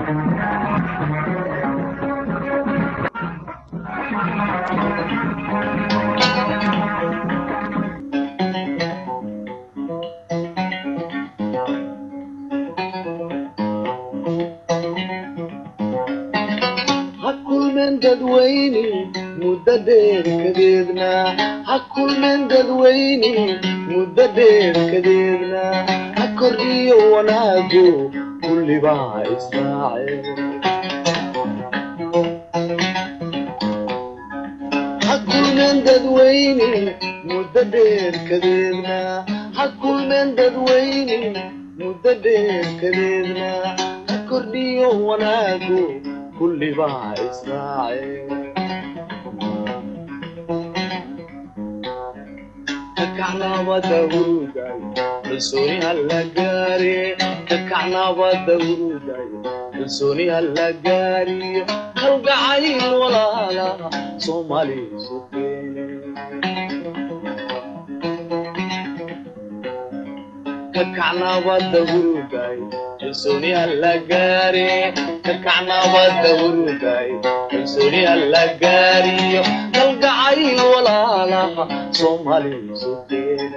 ha kulmeen dadweyne muddo dheer kadeedna ha kulmeen dadweyne muddo dheer kadeedna ha kordhiyo wanaagu kullibaa israaceen ha kulmeen dadweyne muddo dheer kadeedna ha kulmeen dadweyne muddo dheer kadeedna ha kordhiyo wanaagu kullibaa israaceen kakacnabada huruday kalsooni hala gaare kakacnabada huruday kalsooni hala gaariyo kalgacayl walaala soomaali isu keene kakacnabada huruday kalsooni hala gaare kakacnabada huruday kalsooni hala gaariyo kalgacayl walaalaha soomaali isu keene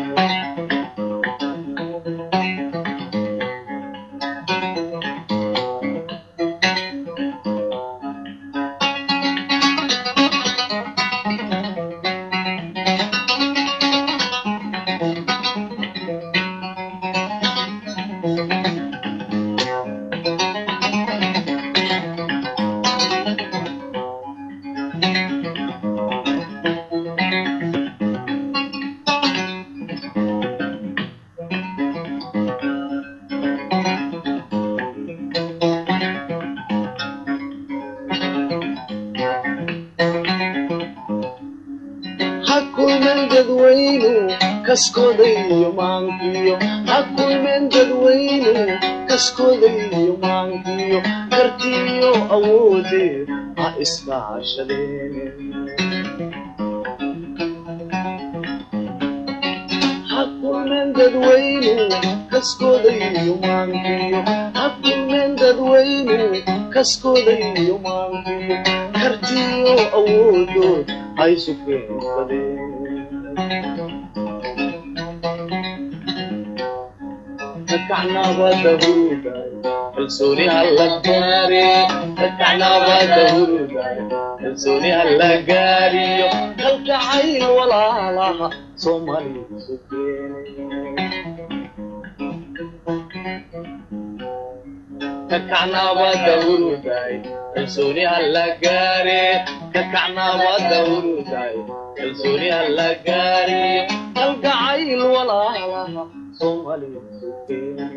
ha kulmeen dadweynu kaskooda iyo maankiyo ha kulmeen dadweynu kaskooda iyo maankiyo kartiyo awoodeed ha iskaashadeen ha kulmeen dadweynu kaskooda iyo maankiyo ha kulmeen dadweynu kaskooda iyo maankiyo kartiyo awoodood ha isu keensadeen kakacnabada huruday kalsooni hala gaare kakacnabada huruday kalsooni hala gaariyo kalgacayl walaalaha soomaali isu keenay kakacnabada huruday kalsooni hala gaare kakacnabada huruday kalsooni hala gaariyo kalgacayl walaalaha soomaali isu keenay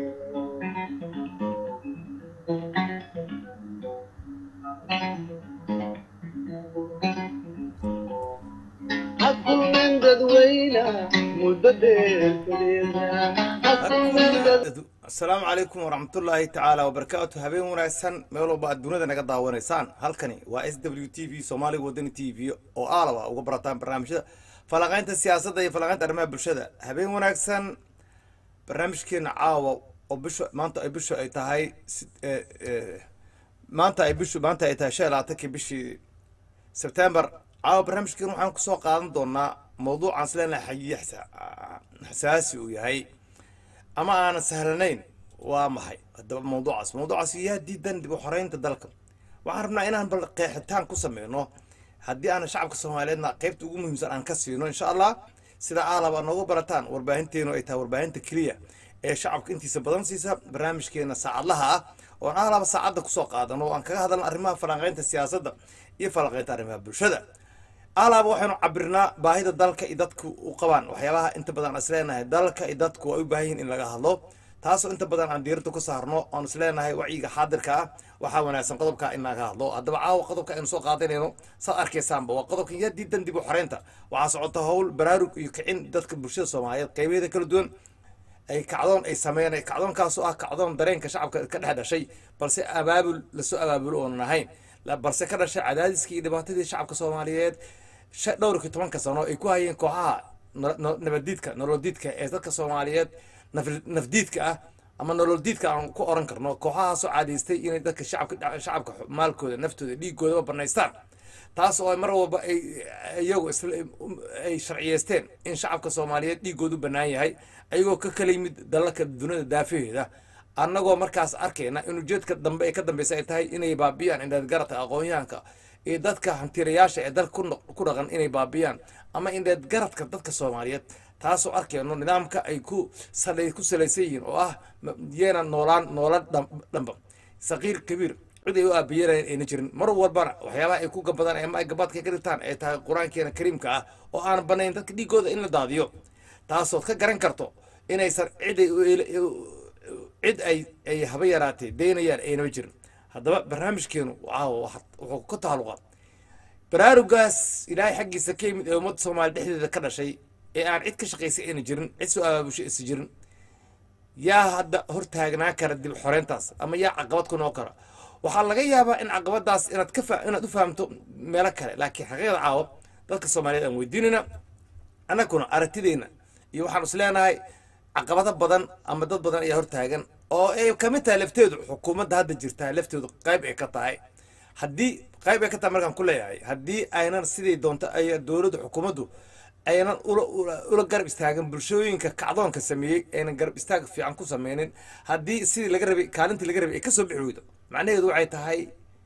ha kulmeen dadweyna muddo dheer kadeedna ha kulmeen dad asalaamu calaykum waraxmatullaahi tacaala wabarakaatu habeen wanaagsan meel walba aad dunida naga daawanaysaan halkani waa s w t v soomaaliga wadani t v oo aalaba uga barataan barnaamijyada falaqaynta siyaasadda iyo falaqaynta arrimaha bulshada habeen wanaagsan barnaamijkeena caawa oo bisha maanta ay bishu ay tahay si- eh, eh, maanta ay bishu maanta ay tahay shan iyo labaatankii bishii sebtembar caawa barnaamijkeena waxaan kusoo qaadan doonaa mawduucaan isleenahay xayiye xasa- xasaasi uu yahay ama aanan sahlanayn waa maxay haddaba mawduucaas mawduucaas yaa diidan dib u xoreynta dalka waxaan rabnaa inaan bal qeexitaan ku sameyno haddii aan shacabka soomaaliyeedna qeybta ugu muhiimsan aan ka siino insha allah sida aalaba noogu barataan warbaahinteenu ay tahay warbaahinta keliya ee shacabka intiisa badan siisa barnaamijkeena saacadlaha ah oon aalaba saacadda kusoo qaadano oo aan kaga hadalno arrimaha falanqeynta siyaasadda iyo falanqeynta arrimaha bulshada alaaba waxaynu cabirnaa baahida dalka iyo dadku u qabaan waxyaabaha inta badan aan isleenahay dalka iyo dadku ay u baahan yihin in laga hadlo taasoo inta badan aan diirada ku saarno oon isleenahay wacyiga xaadirka ah waxaa wanaagsan qodobka in laga hadlo haddaba caawa qodobka aynu soo qaadanayno saad arkaysaanba waa qodobkan yaa diidan dib u xoreynta waxaa socota howl baraarug iyo kicin dadka bulshada soomaaliyeed qaybeeda kala duwan ay kacdoon ay sameeyeen kacdoonkaasoo ah kacdoon dareenka shacabka ka dhex dhashay balse abaabul lasoo abaabulo oonan ahayn la- balse ka dhashay cadaadiskii iyo dhibaatadii shacabka soomaaliyeed shan dhowrkii tobanka sano ay ku hayeen kooxaha na- na- nabadiidka nolodiidka ee dadka soomaaliyeed naf- nafdiidka ah ama nolol diidka aan ku oran karno kooxahaasoo caadaystay inay dadka shacabka shacabka maalkooda naftooda dhiigoodaba banaystaan taas oo mar walba ay iyagu isla ay sharciyeysteen in shacabka soomaaliyeed dhiigoodu bannaan yahay ayagoo ka kala yimid dalalka dunida daafaheeda annagoo markaas arkayna in ujeedka dambe ee ka dambeysa ay tahay inay baabiyaan indheedgaradka aqoon-yahanka iyo dadka hantirayaasha ee dalka ku noq- ku dhaqan inay baabiyaan ama indheedgaradka dadka soomaaliyeed taasoo arkayno nidaamka ay ku sala ku salaysan yihiin oo ah ma- yeena noolaan noola dham- dhamba saqiir kabiir cid ay u aabiyeelayan ayna jirin mar walbana waxyaabaha ay ku gabadaan ama ay gabaadka ka dhigtaan ay tahay qur-aankeena kariimka ah oo aan banayn dadka dhiigooda in la daadiyo taasood ka garan karto inaysan cid ay u eela- u- cid ay ay haba yaraatee daynayaan aynaba jirin haddaba barnaamijkeenu waaw waxa- wuxuu ka taaluqa baraarugaas ilaahay xaggiisa ka yimid ee ummadda soomaaliya dhexdeeda ka dhashay ee aan cid ka shaqaysay ayna jirin cid soo abaabushay isa jirin yaa hadda hortaagnaa kara dib xoreyntaas ama yaa caqabad ku noqon kara waxaa laga yaabaa in caqabadaas inaad ka fa inaad u fahamto meelo kale laakiin xaqiiqda caawa dadka soomaaliyeed aan weydiinayna annaguna aragtideyna iyo waxaan is leenahay caqabado badan ama dad badan ayaa hortaagan oo ay ka mid tahay lafteedu xukuumadda hadda jirtaa lafteedu qayb ay ka tahay haddii qayb ay ka tahay markaan ku leeyahay haddii aynan sidii doonto ay dowladda xukuumaddu aynan ula ula ula garab istaagin bulshooyinka kacdoonka sameeyey aynan garab istaag fiican ku sameynin haddii sidii laga rabay kaalintii laga rabay ay kasoo bixi weydo macnaheedu waxay tahay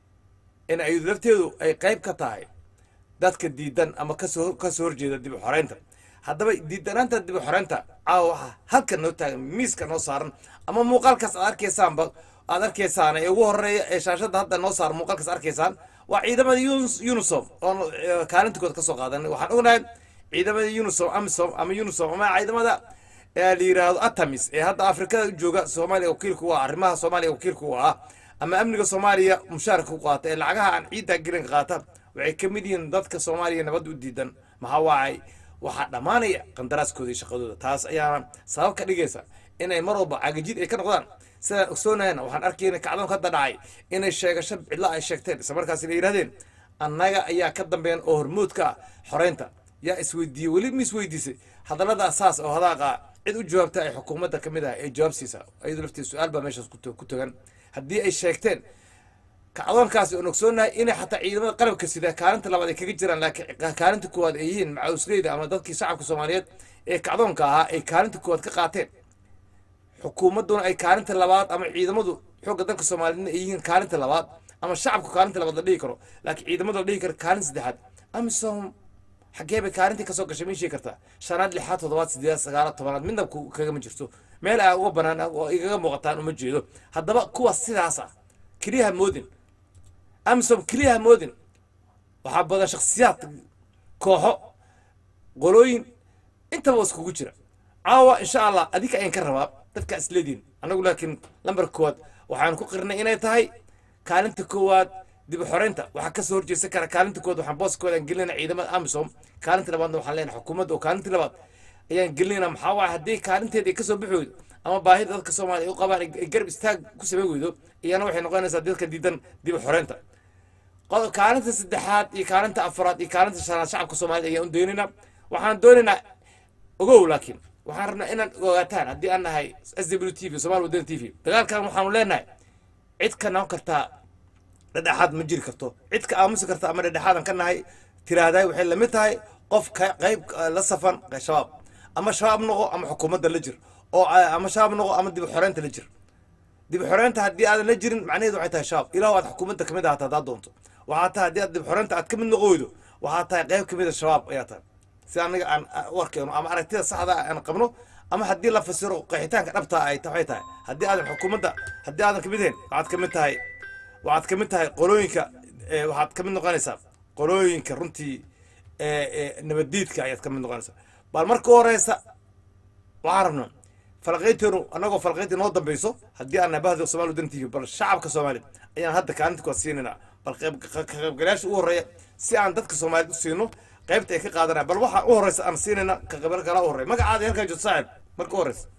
in ay lafteedu ay qayb ka tahay dadka diidan ama kasoo kasoo horjeeda dib u xoreynta haddaba diidanaanta dib u xoreynta caawa waxaa halkan noo taagan miiska noo saaran ama muuqaalkaas aad arkaysaanba aad arkaysaan ee ugu horeeya ee shaashadda hadda noo saaran muuqaalkaas arkaysaan waa ciidamada Yunus- unisom oo kaalintikooda kasoo qaadanay waxaan ognahay ciidamada unisom amisom ama unisom ama ciidamada ee la yiraahdo atamis ee hadda afrikada jooga soomaaliya wakiilka u ah arrimaha soomaaliya wakiilka u ah ama amniga soomaaliya mushaarka u qaata ee lacagaha aan ciidda gelinka qaata waxay ka mid yihiin dadka soomaaliya nabadda u diidan maxaa waacay waxaa dhammaanaya qandaraaskooda iyo shaqadooda taas ayaana sabab ka dhigaysa inay mar walba cagajid ay ka noqdaan sidaan ogsoonahayna waxaan arkayna kacdoonka hadda dhacay inay sheegasho cidla ay sheegteen isla markaas inay yidhahdeen annaga ayaa ka dambeyn oo hormoodka ah xoreynta yaa isweydiiyey weli ma isweydiisay hadallada asaas oo hadaaqa cid u jawaabta ay xukuumadda ka mid ah ay jawaab siisaa iyadoo lafteed su-aal baa meeshaas ku to- ku togan haddii ay sheegteen kacdoonkaasi oon ogsoonahay inay xataa ciidamada qalabka sida kaalinta labaad ay kaga jiraan laakiin kaalinta koowaad ay yihiin macawisleyda ama dadkii shacabka soomaaliyeed ee kacdoonka ahaa ay kaalinta koowaad ka qaateen xukuumadduna ay kaalinta labaad ama ciidamadu xoogga dalka soomaaliyeedna ay yihiin kaalinta labaad ama shacabku kaalinta labaad la dhihi karo laakiin ciidamada la dhihi karo kaalin saddexaad amisom xaggee bay kaalintii kasoo gashay ma sheegi kartaa shanaad lixaad toddobaad sideed sagaalaad tobanaad midna ku- kagama jirto meel aa uga banaan oo igaga muuqataan uma jeedo haddaba kuwa sidaas ah keliyaha moodin amisom keliyaha moodin waxaa badan shakhsiyaad kooxo qolooyin intaba waa iskugu jira caawa insha allah adinka ayaan ka rabaa dadka isleediin annagu laakiin lambar koowaad waxaan ku qirnay inay tahay kaalinta koowaad dib u xoreynta waxaa kasoo horjeesan kara kaalinta koowaad waxaan booskooda aan gelinayna ciidamada amisom kaalinta labaadna waxaan leenahay xukuumadda oo kaalinta labaad ayaan gelinayna maxaa waaya haddii kaalinteeda ay kasoo bixi weydo ama baahida dadka soomaaliya ay u qabaan ay ay garab istaag ku samayn weydo iyana waxay noqonaysaa dadka diidan dib u xoreynta qodob kaalinta saddexaad iyo kaalinta afraad iyo kaalinta shanaad shacabka soomaaliyed ayaan u doonaynaa waxaan doonaynaa ogow laakiin waxaan rabnaa inaan ogaataan haddii aan nahay s w t v somaali wadani t v dagaalkan waxaanu leenahay cid ka noqon kartaa dhedhexaad ma jiri karto cid ka aamusi karta ama dhedhexaadan ka nahay tiraahday waxay lamid tahay qof ka qayb eh, la safan shabaab ama shabaab noqo ama xukuumadda la jir oo eh, ama shabaab noqo ama dib u xoreynta la jir dib u xoreynta haddii aadan la jirin macnaheedu waxay tahay shabaab ilaa aad xukuumadda kamid ahata haddaad doonto waxaa tahay haddii aad dib u xoreynta aad kamid noqon weydo waxaa tahay qayb kamid a shabaab ayaa tahay si anaga aan ah, u arkeyno ama aragtida saxda ah aan qabno ama haddii la fasiro qeexitaanka dhabta ay ta- waxay tahay haddii aadan xukuumadda haddii aadan kamid ahayn waxaad kamid tahay waxaad kamid tahay qolooyinka eh, waxaad kamid noqonaysaa qolooyinka runtii eh, eh, nabaddiidka ayaad kamid noqonaysaa bal marka u horeysa waxaan rabnaa falaqayteenu annagoo falaqaynta noo dambeyso haddii aan nabahda somaali wadan tv bal shacabka soomaaliya ayaan hadda kaalinta kuwaad siinaynaa bal qayb- ka ka qaybgalayaasha u horeeya si aan dadka soomaaliyeed u siino qaybta ay ka qaadanaya bal waxaa u horeysa aan siinayna ka qaybgalaa u horeeya magacaada halkaa joogto saaxib marka u horeysa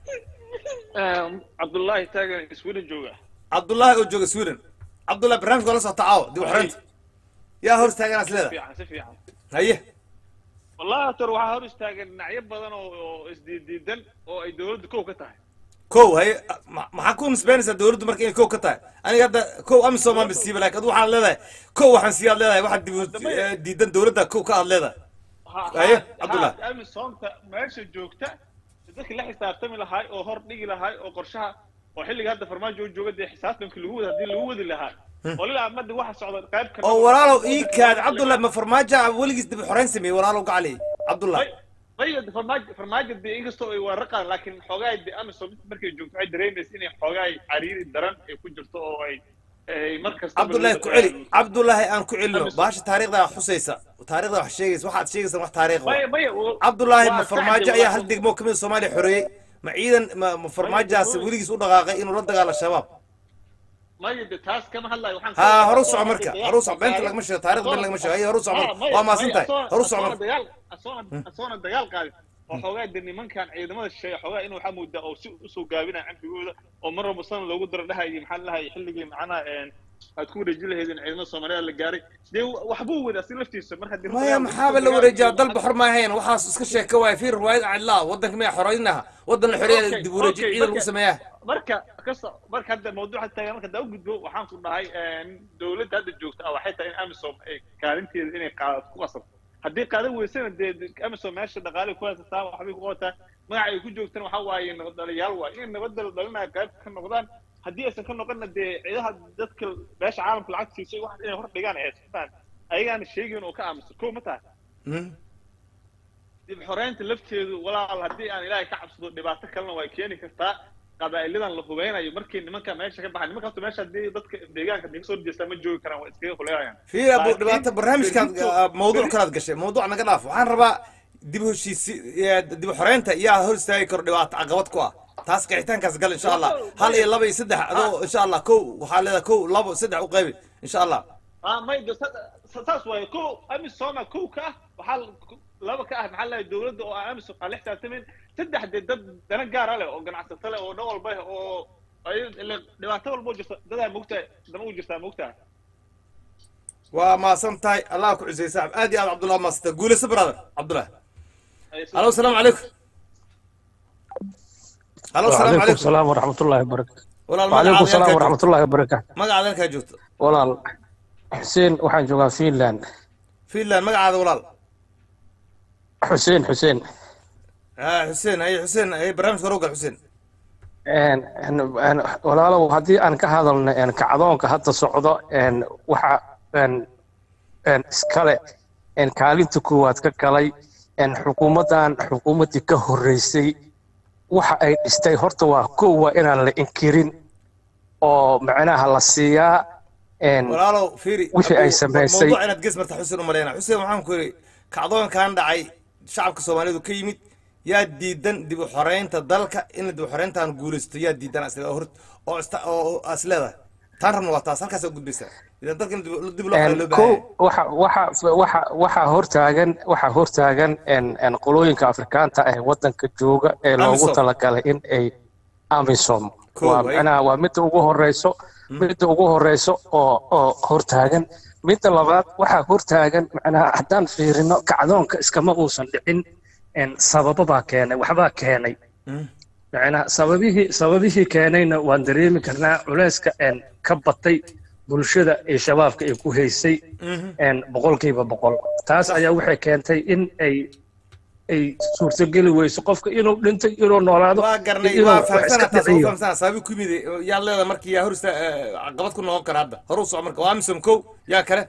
cabdullaahi taagan sweden jooga cabdullaahi oo jooga sweden cabdullahi barnaamijka la socota caawa dib u xoreynta yaa hor istaaganaas si leedahay fiican si fiican haye wallahi tor waxaa hor istaagan dhinacyo badan oo oo isdiidiidan oo ay dowladdu kow ka tahay kow haye ma- maxaa ku nisbeynaysaa dowladdu marka inay kow ka tahay aniga hadda kow amisom aan bisiiba laakiin adu waxaad leedahay kow waxaan sii aad leedahay waxaad dib eh, diidan dowladda kow ka aad leedahay Aye, Cabdullah. amisoomta meesha joogta dadkii la xisaabtami lahaay oo hor dhigi lahaay oo qorshaha oo xilliga hadda farmaajo uu jooga dee xisaabtanka lagu wada haddii lagu wadi lahaa oo lilaa amadi waxa socda qayb ka oo walaalow ii kaad cabdullahi ma farmaajo weligiis dib u xoreyn sameeyey walaalow gacali cabdullahi ayga farmaajo farmaajo dee inkastoo ay waraqaan laakiin xoogaa dee amisom markay joogto waxay dareemaysa inay xoogaa cariiri daran ay ku jirto oo ay ay markasta cabdullahi ku celi cabdullahi aan ku celino baasha taariikhda xusaysa taariikhda wax sheegaysa waxaad sheegaysa wax taariikh maya wa maya cabdullaahi ma farmaajo ayaa hal degmo kamid soomaaliya xoreeyey ma ciidan ma ma farmaajaasi weligiis u dhaqaaqay inuu la dagaalo shabaab maya de taas kama hadlayo waxaan ها هرو صع مركا هرو صع بنت لك مش تاريخ بنت لك مش هي هرو صع مركا وما سنتي هرو صع مركا dagaal asoona asoona dagaal qaadin oo xoogaa de nimankan ciidamada shisheeye xoogaa inuu waxaa moodaa oo si usoo gaabinaya cambigooda oo mar walba sana loogu daro dhahayay maxaa lahay xilligii macnaha aad ku wareeji lahaydeen ciidamada soomaaliya la gaaray dee waxbuu wadaa si laftiisa mar haddii ما يا محابة لو رجال ضل بحر ما هين وحاس اسك شيك واي في رواية عن الله ودنك ما حرينها ودن الحرية دبو رجال عيد المسمياه marka kasta marka hadda mawduuca taga marka daa u gudbo waxaan ku dhahay dowladda hadda joogta ah waxay tahay in amisom ay kaalinteeda inay qaadato ku qasabto haddii qaadan weysana dee amisom meesha dhaqaale ku haysataa waxbay ku qabataa magaca ay ku joogtana waxaa waaye nabadhaliyaal waay inay nabadda la dhalinaya qayb ka noqdaan haddii aysan ka noqonna dee ciidaha dadka meesha caalamka lacag siisay wax inay hor dhigaan ay haysataan ayagaana sheegin oo ka aamusan ko ma tahay dib xoreynta lafteedu walaal haddii aan ilaahay ka cabsado dhibaato kalena way keeni kartaa qabaa'iladan la hubeynayo markii nimanka meesha ka baxay nimanka horta meesha haddii dadka deegaanka hadii kasoo jeestaa ma joogi karaan waa iskaga huleynayaan في ابو دبعت برنامج كان موضوع كانت قشة موضوع انا قلاف وحان ربا دب هشي دب حرينتا يا هول استاي كور دبعت عقبت كوا تاس قيتان كاس قال ان شاء الله هل يا لبي سدح ادو ان شاء الله كو وحال هذا كو لبو سدح وقيبي ان شاء الله ah may de saas waaye ko amisoma kow ka ah waxaa laba ka ah maxaa lahay dowladda oo aan amisom aan la xisaabtamin saddex dee dad dana gaara leh oo ganacsato leh oo dhan walba leh oo ay ile dhibaato walba u jirta dadaa mogtahay dama u jirtaa mogtahay وما سنتاي الله كو عزيز صاحب ادي عبد الله ما سنتاي قول برادر عبد الله الو السلام عليكم الو السلام وعليكم عليكم السلام ورحمة الله وبركاته ولا وعليكم السلام ورحمة الله وبركاته magacaada halkaa joogto walaal xuseen waxaan joogaa Finland finland magacaada walaal xuseen xuseen ها حسين هي حسين هي برنامج روقل حسين een een walaalow haddii aan ka hadalno een kacdoonka hadda socdo een waxa een een iskale een kaalinta koowaad ka galay een xukuumaddan xukuumaddii ka horreysay waxa ay dhistay horta waa kow waa inaan la inkirin oo macnaha la siiyaa een walaalow fiiri wixii ay samaysay. mawduuc inaad gees marta xuseen umaleyna xuseen waxaan ku yidhi kacdoonkan dhacay shacabka soomaalidu ka yimid yaa diidan dib u xoreynta dalka in dib u xoreyntan guulaysto yaa diidan asle oo hor- oo ista- oo as leedahay taan rabna waa taas halkaas gudbaysaa idan dalka in dib- dib loo xoreeyo loo ko baahan waxa waxa waxa waxa hortaagan waxa hortaagan en en qolooyinka afrikaanta ah ee wadanka jooga ee loogu Amisom. talagalay in ay amisom Ko, waa ay. macnaha waa midda ugu horeyso midda ugu horeyso oo oo hortaagan midda labaad waxaa hortaagan macnaha haddaan fiirino kacdoonka iskama uusan dhicin en sabababaa keenay waxbaa keenay macnaha sababihii sababihii keenayna waan dareemi karnaa culeyska en ka batay bulshada ee shabaabka ay ku haysay en boqolkiiba boqol taas ayaa waxay keentay in ay ay suurtogeli weyso qofka inuu dhintay inuu noolaado waa garnay inuu waa wax fahamsana iska taas waa dhiciyo fahamsana sababi ku yimid yaa leeda markii yaa hor ista caqabad ku noqon kara hadda hor u soco marka waa amisom kow yaa kale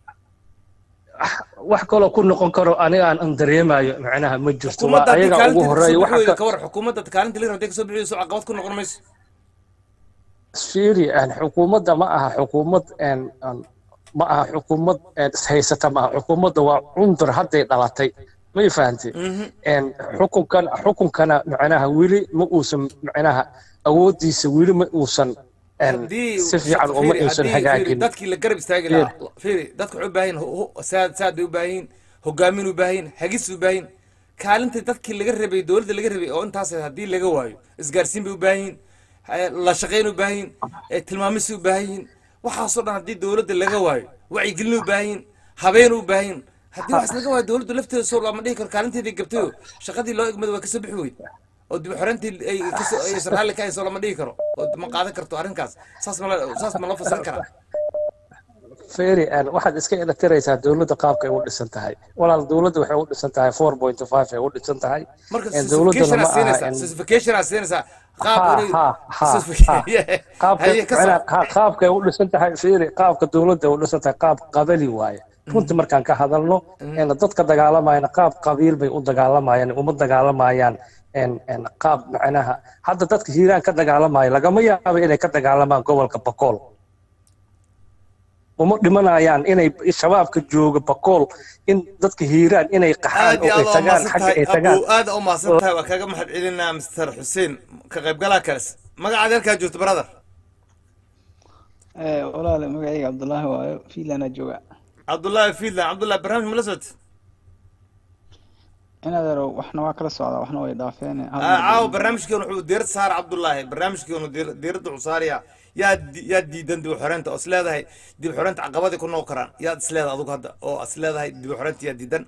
wax kaloo ku noqon karo aniga aan aan dareemayo macnaha ma jirto waa xukuumadda haddii ayaga ugu kaalinteeda horeeya kasoo waxa bixi weyda ka ka war xukuumadda kaalinta liir haddii kasoo bixi weyso caqabad ku noqon mayso fiiri aan xukuumadda ma aha xukuumad een aan ma aha xukuumad een ishaysata ma aha xukuumadda waa cundur hadday dhalatay may fahantay een xukunkan xukunkana macnaha weli ma uusan macnaha awooddiisa weli ma uusan een haddii si fiican uma fiiri, uusan haddii- fiiri, hagaagin dadkii la garab istaagi Fiiri. lahaa fiiri dadka waxay u baahan yihiin saad saad bay u baahan yihiin hogaamin u baahan yihiin hagis u baahan yihiin kaalinta dadkii laga rabay dowladda laga rabay oo intaas haddii laga waayo isgaarsiin bay u baahan yihiin eh, la shaqayn u baahan yihiin eh, tilmaamis u baahan yihiin waxaasoo dhan haddii dowladda laga waayo wacyigelin u baahan yihiin habeen u baahan yihiin haddii waxaas laga waayo dowladdu lafteeda soo lama dhihi karo kaalinteedii gabtayo shaqadii loo egmada waa kasoo bixi weyd oo dib u xoreyntii ay kasoo ay raalli ka hayso lama dhihi karo oo ma qaadan karto arrinkaas saas ma la- saas ma loo fasirin karaa feri an waxaad iska ilatiraysaa dowladda qaabka ay u dhisan tahay walaal dowladda waxay u dhisan tahay four point five ay u dhisan tahay marka En dowladdana certification aad ma aha siinaysaa en- certification aad siinaysaa qaab ha inay ha ha certification- qaabka haye ka soo macnaha qa- qaabka ay u dhisan tahay feri qaabka dowladda ay u dhisan tahay qaab qabali waaye runtii markaan ka hadalno en dadka dagaalamayana qaab qabiil bay u dagaalamayaan uma dagaalamayaan en en qaab macnaha hadda dadka hiiraan ka dagaalamaya lagama yaabo inay ka dagaalamaan gobolka bakool uma dhimanayaan inay shabaabka jooga bakool in dadka hiiraan inay qaxaan aad iyo oo ay aad u tagaan mahadsan xagga tahay ay tagaan abu aad u mahadsan tahay waa kaaga mahad celinaa mr xuseen ka qaybgalaha kales magacaad halkaa joogto brother Eh, walaale magacayga cabdullaahi waayo fiilaana jooga cabdullaahi fiidland cabdullahi barnaamij ma la socota inadeero waxna waa kala socdaa waxna way dhaafeen hal Ah, mar caawa bay- barnaamijkeenu wuxuu diirad saara cabdullaahi barnaamijkeenu diir- diiradda wuxuu saaraya yaa di- yaa diidan dib u xoreynta oo is leedahay dib u xoreynta caqabadii ku noqon karaan yaad is leedahay adugu hadda oo is leedahay dib u xoreynta yaa diidan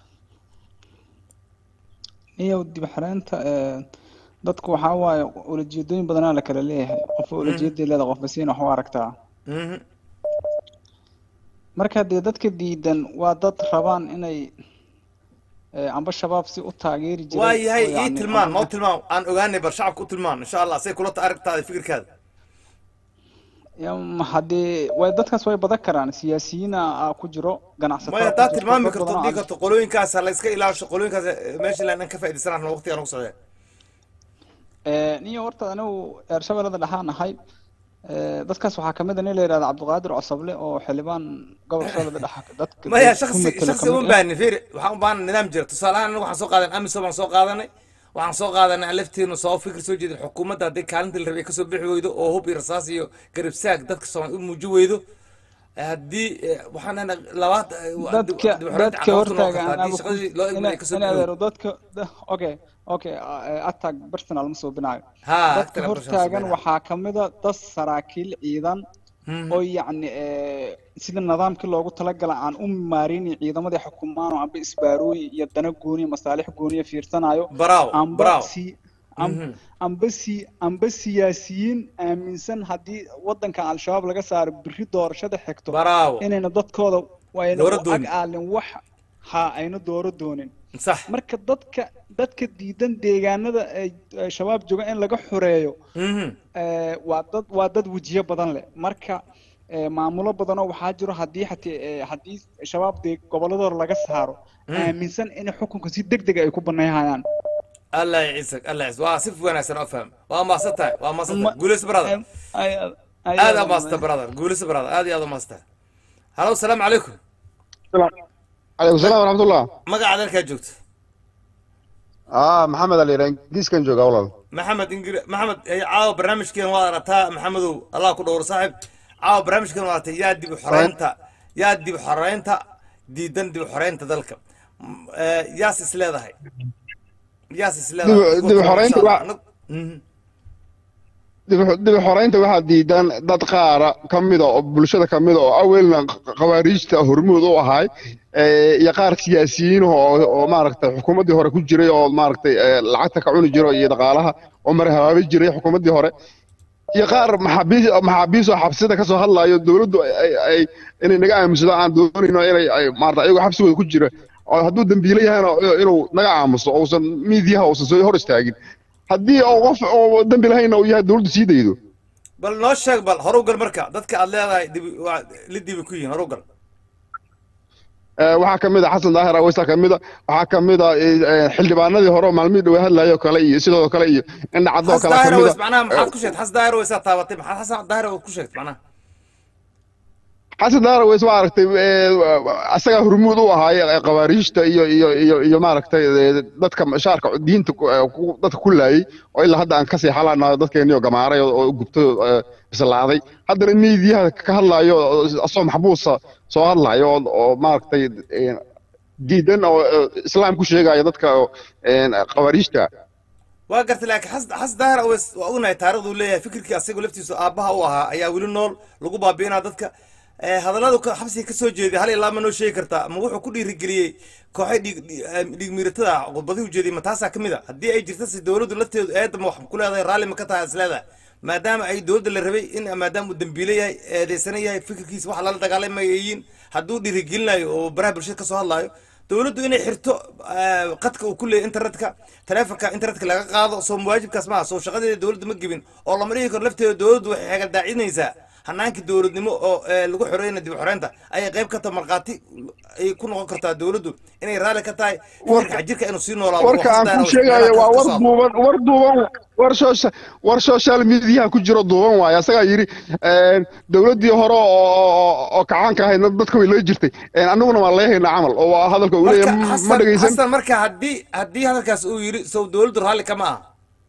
iyo dib xareynta eh, dadku waxaa waaye ulajeedooyin badanaa la kala leeyahay qofba ulajeeday leedahay qofba siin wax u aragtaa Mhm. marka dee dadka diidan waa dad rabaan inay eh, amba shabaab si u taageeri jiray waa yahay oo ii yacni tilmaan amba- noo tilmaan aan ogaanay bal shacabka u tilmaan insha allah say kula ta aragtaada fikirkaada Ya, ma haddee way dadkaas way badan karaan siyaasiyiina ah ku jiro ganacsato maya ku haddaad jirto, tilmaami dad karto badan oo dhii aan- karto qolooyinkaas la iska ilaasho qolooyinkaas eh, meesha ilaa inaan ka faa'iidaysanahno waqtigaan ugu socdeen Eh, niyo horta anigu ershabeellada dhaxaan ahay Eh, dadkaas waxaa kamid a nin la yidhahda cabdiqaadir cosable oo xildhibaan gobolka shabeellada dhexa dadka maya ku shaksi metelo shaksi kamid uma ah. baahni fiiri waxaan u baahan nidaam jira tusaale ahaan anagu waxaan soo qaadan amisom baan soo qaadanay waxaan soo qaadanay aan lafteenu soo fikir soo jeedin xukuumadda haddii kaalintii la rabay kasoo bixi weydo oo hub iyo rasaas iyo garib saag dadka soomaali u muuji weydo eh, haddii eh, waxaan nahnay labaad eh, waa dib- dadka dib u xoreynta dadka caqabad ku noqon hortaagan kartaa haddii ama ku shaqadii loo ina egmay kasoo ina bixi weydo adeero dadka da- okay okay uh, attack personal ma soo binaayo ha dadka kala hortaagan waxaa kamid a dad saraakiil ciidan oo yacni eh, sida nidaamkii loogu talagala aan u maarinin ciidamadii xukumaan oo amba isbaarooyin iyo dana gooniya masaalix gooniya fiirsanayo bravo amba bravo si am- amba si amba siyaasiyiin aaminsan haddii wadanka al-shabaab laga saaro biri doorashada xigto bravo inayna dadkooda wayna Dooro u ag doonin. aalin wax ha ayna dooro doonin sax marka dadka dadka diidan deegaanada ay ay shabaab jooga in laga xoreeyo Mhm. eh, waa dad waa dad wejiyo badan leh marka eh, maamulo badanoo waxaa jiro haddii xatee eh, haddii shabaab dee gobolladooda laga saaro aaminsan in xukunka si deg deg ay ku banayhayaan allah yaciisag allah yaciis waa si wanaagsan oo faham waa maasan tahay waa maasan tahay Ma- guulayso brother Em, ay- ay- aad ay- aa maasta brother guulayso brother aad iyo aad u maasta halo asalaamu calaykum عليكم السلام ورحمة الله magacaad halkaa joogto اه محمد علي رانكيس كان جوجا والله maxamed ingiri maxamed eh, caawa barnaamijkeen waad arataa maxamedow allah ku dhowro saaxib caawa barnaamijkeen waad aratay yaa dib u xoreynta yaa dib u xoreynta diidan dib u xoreynta dalka M- eh, yaas is leedahay yaas is leedahay Dib- dib u xoreynta waa- Anag- Mhm. dib u xoreynta waxaa diidan dad qaara ka mida oo bulshada ka mida oo awelna khawaariijta hormuud u ahay ee, iyo qaar siyaasiyiin oo oo maaragtay xukuumaddii hore ku jiray oo maaragtay ee, lacagta ka cuni jiro iyo dhaqaalaha oo mara habaabi jiray xukuumaddii hore iyo qaar maxaabiis maxaabiis oo xabsida ka soo hadlayo dowladdu ay- ay ay inay naga aamusado aan doonayno inay ay maarata ayagoo xabsigooda ku jira oo hadduu dembiile yahayna inuu naga aamuso uusan miidiyaha uusan soo hor istaagin haddii oo qof oo dembi lahayna uu yahay dowladdu sii daydo bal noo sheeg bal horu gal marka dadka aad leedahay dibi waa la dibi ku yihiin horu gal Ee, waxaa ka mid a xasan daahir aweysa ka mid a waxaa ka mid a ee, xildhibaanadii hore oo maalmihii dhawaa hadlayo kale iyo sidoo kale iyo indha caddoo xas kale ka daahir mid weys a macnaha maxaad ku sheegtay xas daahir weysaa taabatay maxaad xasan daahir weys ku sheegtay macnaha xasan daahir aweys waa aragtay ee, asagaa hormuud u ahaay ee, khawaariijta iyo iyo iyo iyo maaragtay ee, dadka shaarka diinta ku- ee, ku- dadka ku laayay oo ilaa hadda aan kasii xalanayo dadkeeniyo gamaaray oo oo gubtay oo, ee, bislaaday haddana miidiyaha ka hadlayo oo asoo maxbuusa soo hadlayo oo oo maaragtay ee, diidan oo ee, islaam ku sheegaya dadka oo, ee, khawaariijta waa gartay laakiin xas xas daahir aweys waa ognahay taarikhdu leeyahay fikirkii asagoo laftiisu aabbaha u ahaa ayaa weli nool lagu baabi'inaa dadka eh, hadalladu ka- xabsiga ka soo jeeday hal ilaa ma noo sheegi kartaa ma wuxuu ku dhiirigeliyey kooxay dhiig dhiig- eh, dhiig miiratada ah khudbadii ujeediyey ma taasaa ka mid a haddii ay jirta si dowladdu lafteedu eedama wax ku leedahay raalli ma ka tahay is leedahay maadaama ay dowladda la rabay in maadaama uu dambiile yahay eedeysana yahay fikirkiisa wax lala dagaalamayiin hadduu dhiirigelinayo oo baraha bulshada kasoo hadlaayo dowladdu inay xirto eh, qadka uu ku leeyahy internetka taleefonka internetka laga qaado soo mawaajibkaas maaha soo shaqadeeda dowladda ma gebin oo lama dhihi karo lafteeda dowladdu waxay xeegadaacinaysaa hanaankii dowladnimo oo eh, lagu xoreyna dib u xoreynta ayay qayb ka tahay markhaati ay ku noqon kartaa dowladdu inay raalli ka tahay fikirka xajirka inuu sii noolaado warka oo aan xasdaana ku oo sheegayo meelaha waa ka war socdo. duuban war duuban war social war social media ku jiro duuban waaye asagaa yidhi een, dowladdii hore oo oo- oo kacaanka ahayd dadka way la jirtay een, annaguna waan leehaynaa camal oo waa hadalka uu marka leeyahay ma xasan dhegeysan xasan marka haddii haddii hadalkaas uu yidhi sow dowladdu raalli kama aha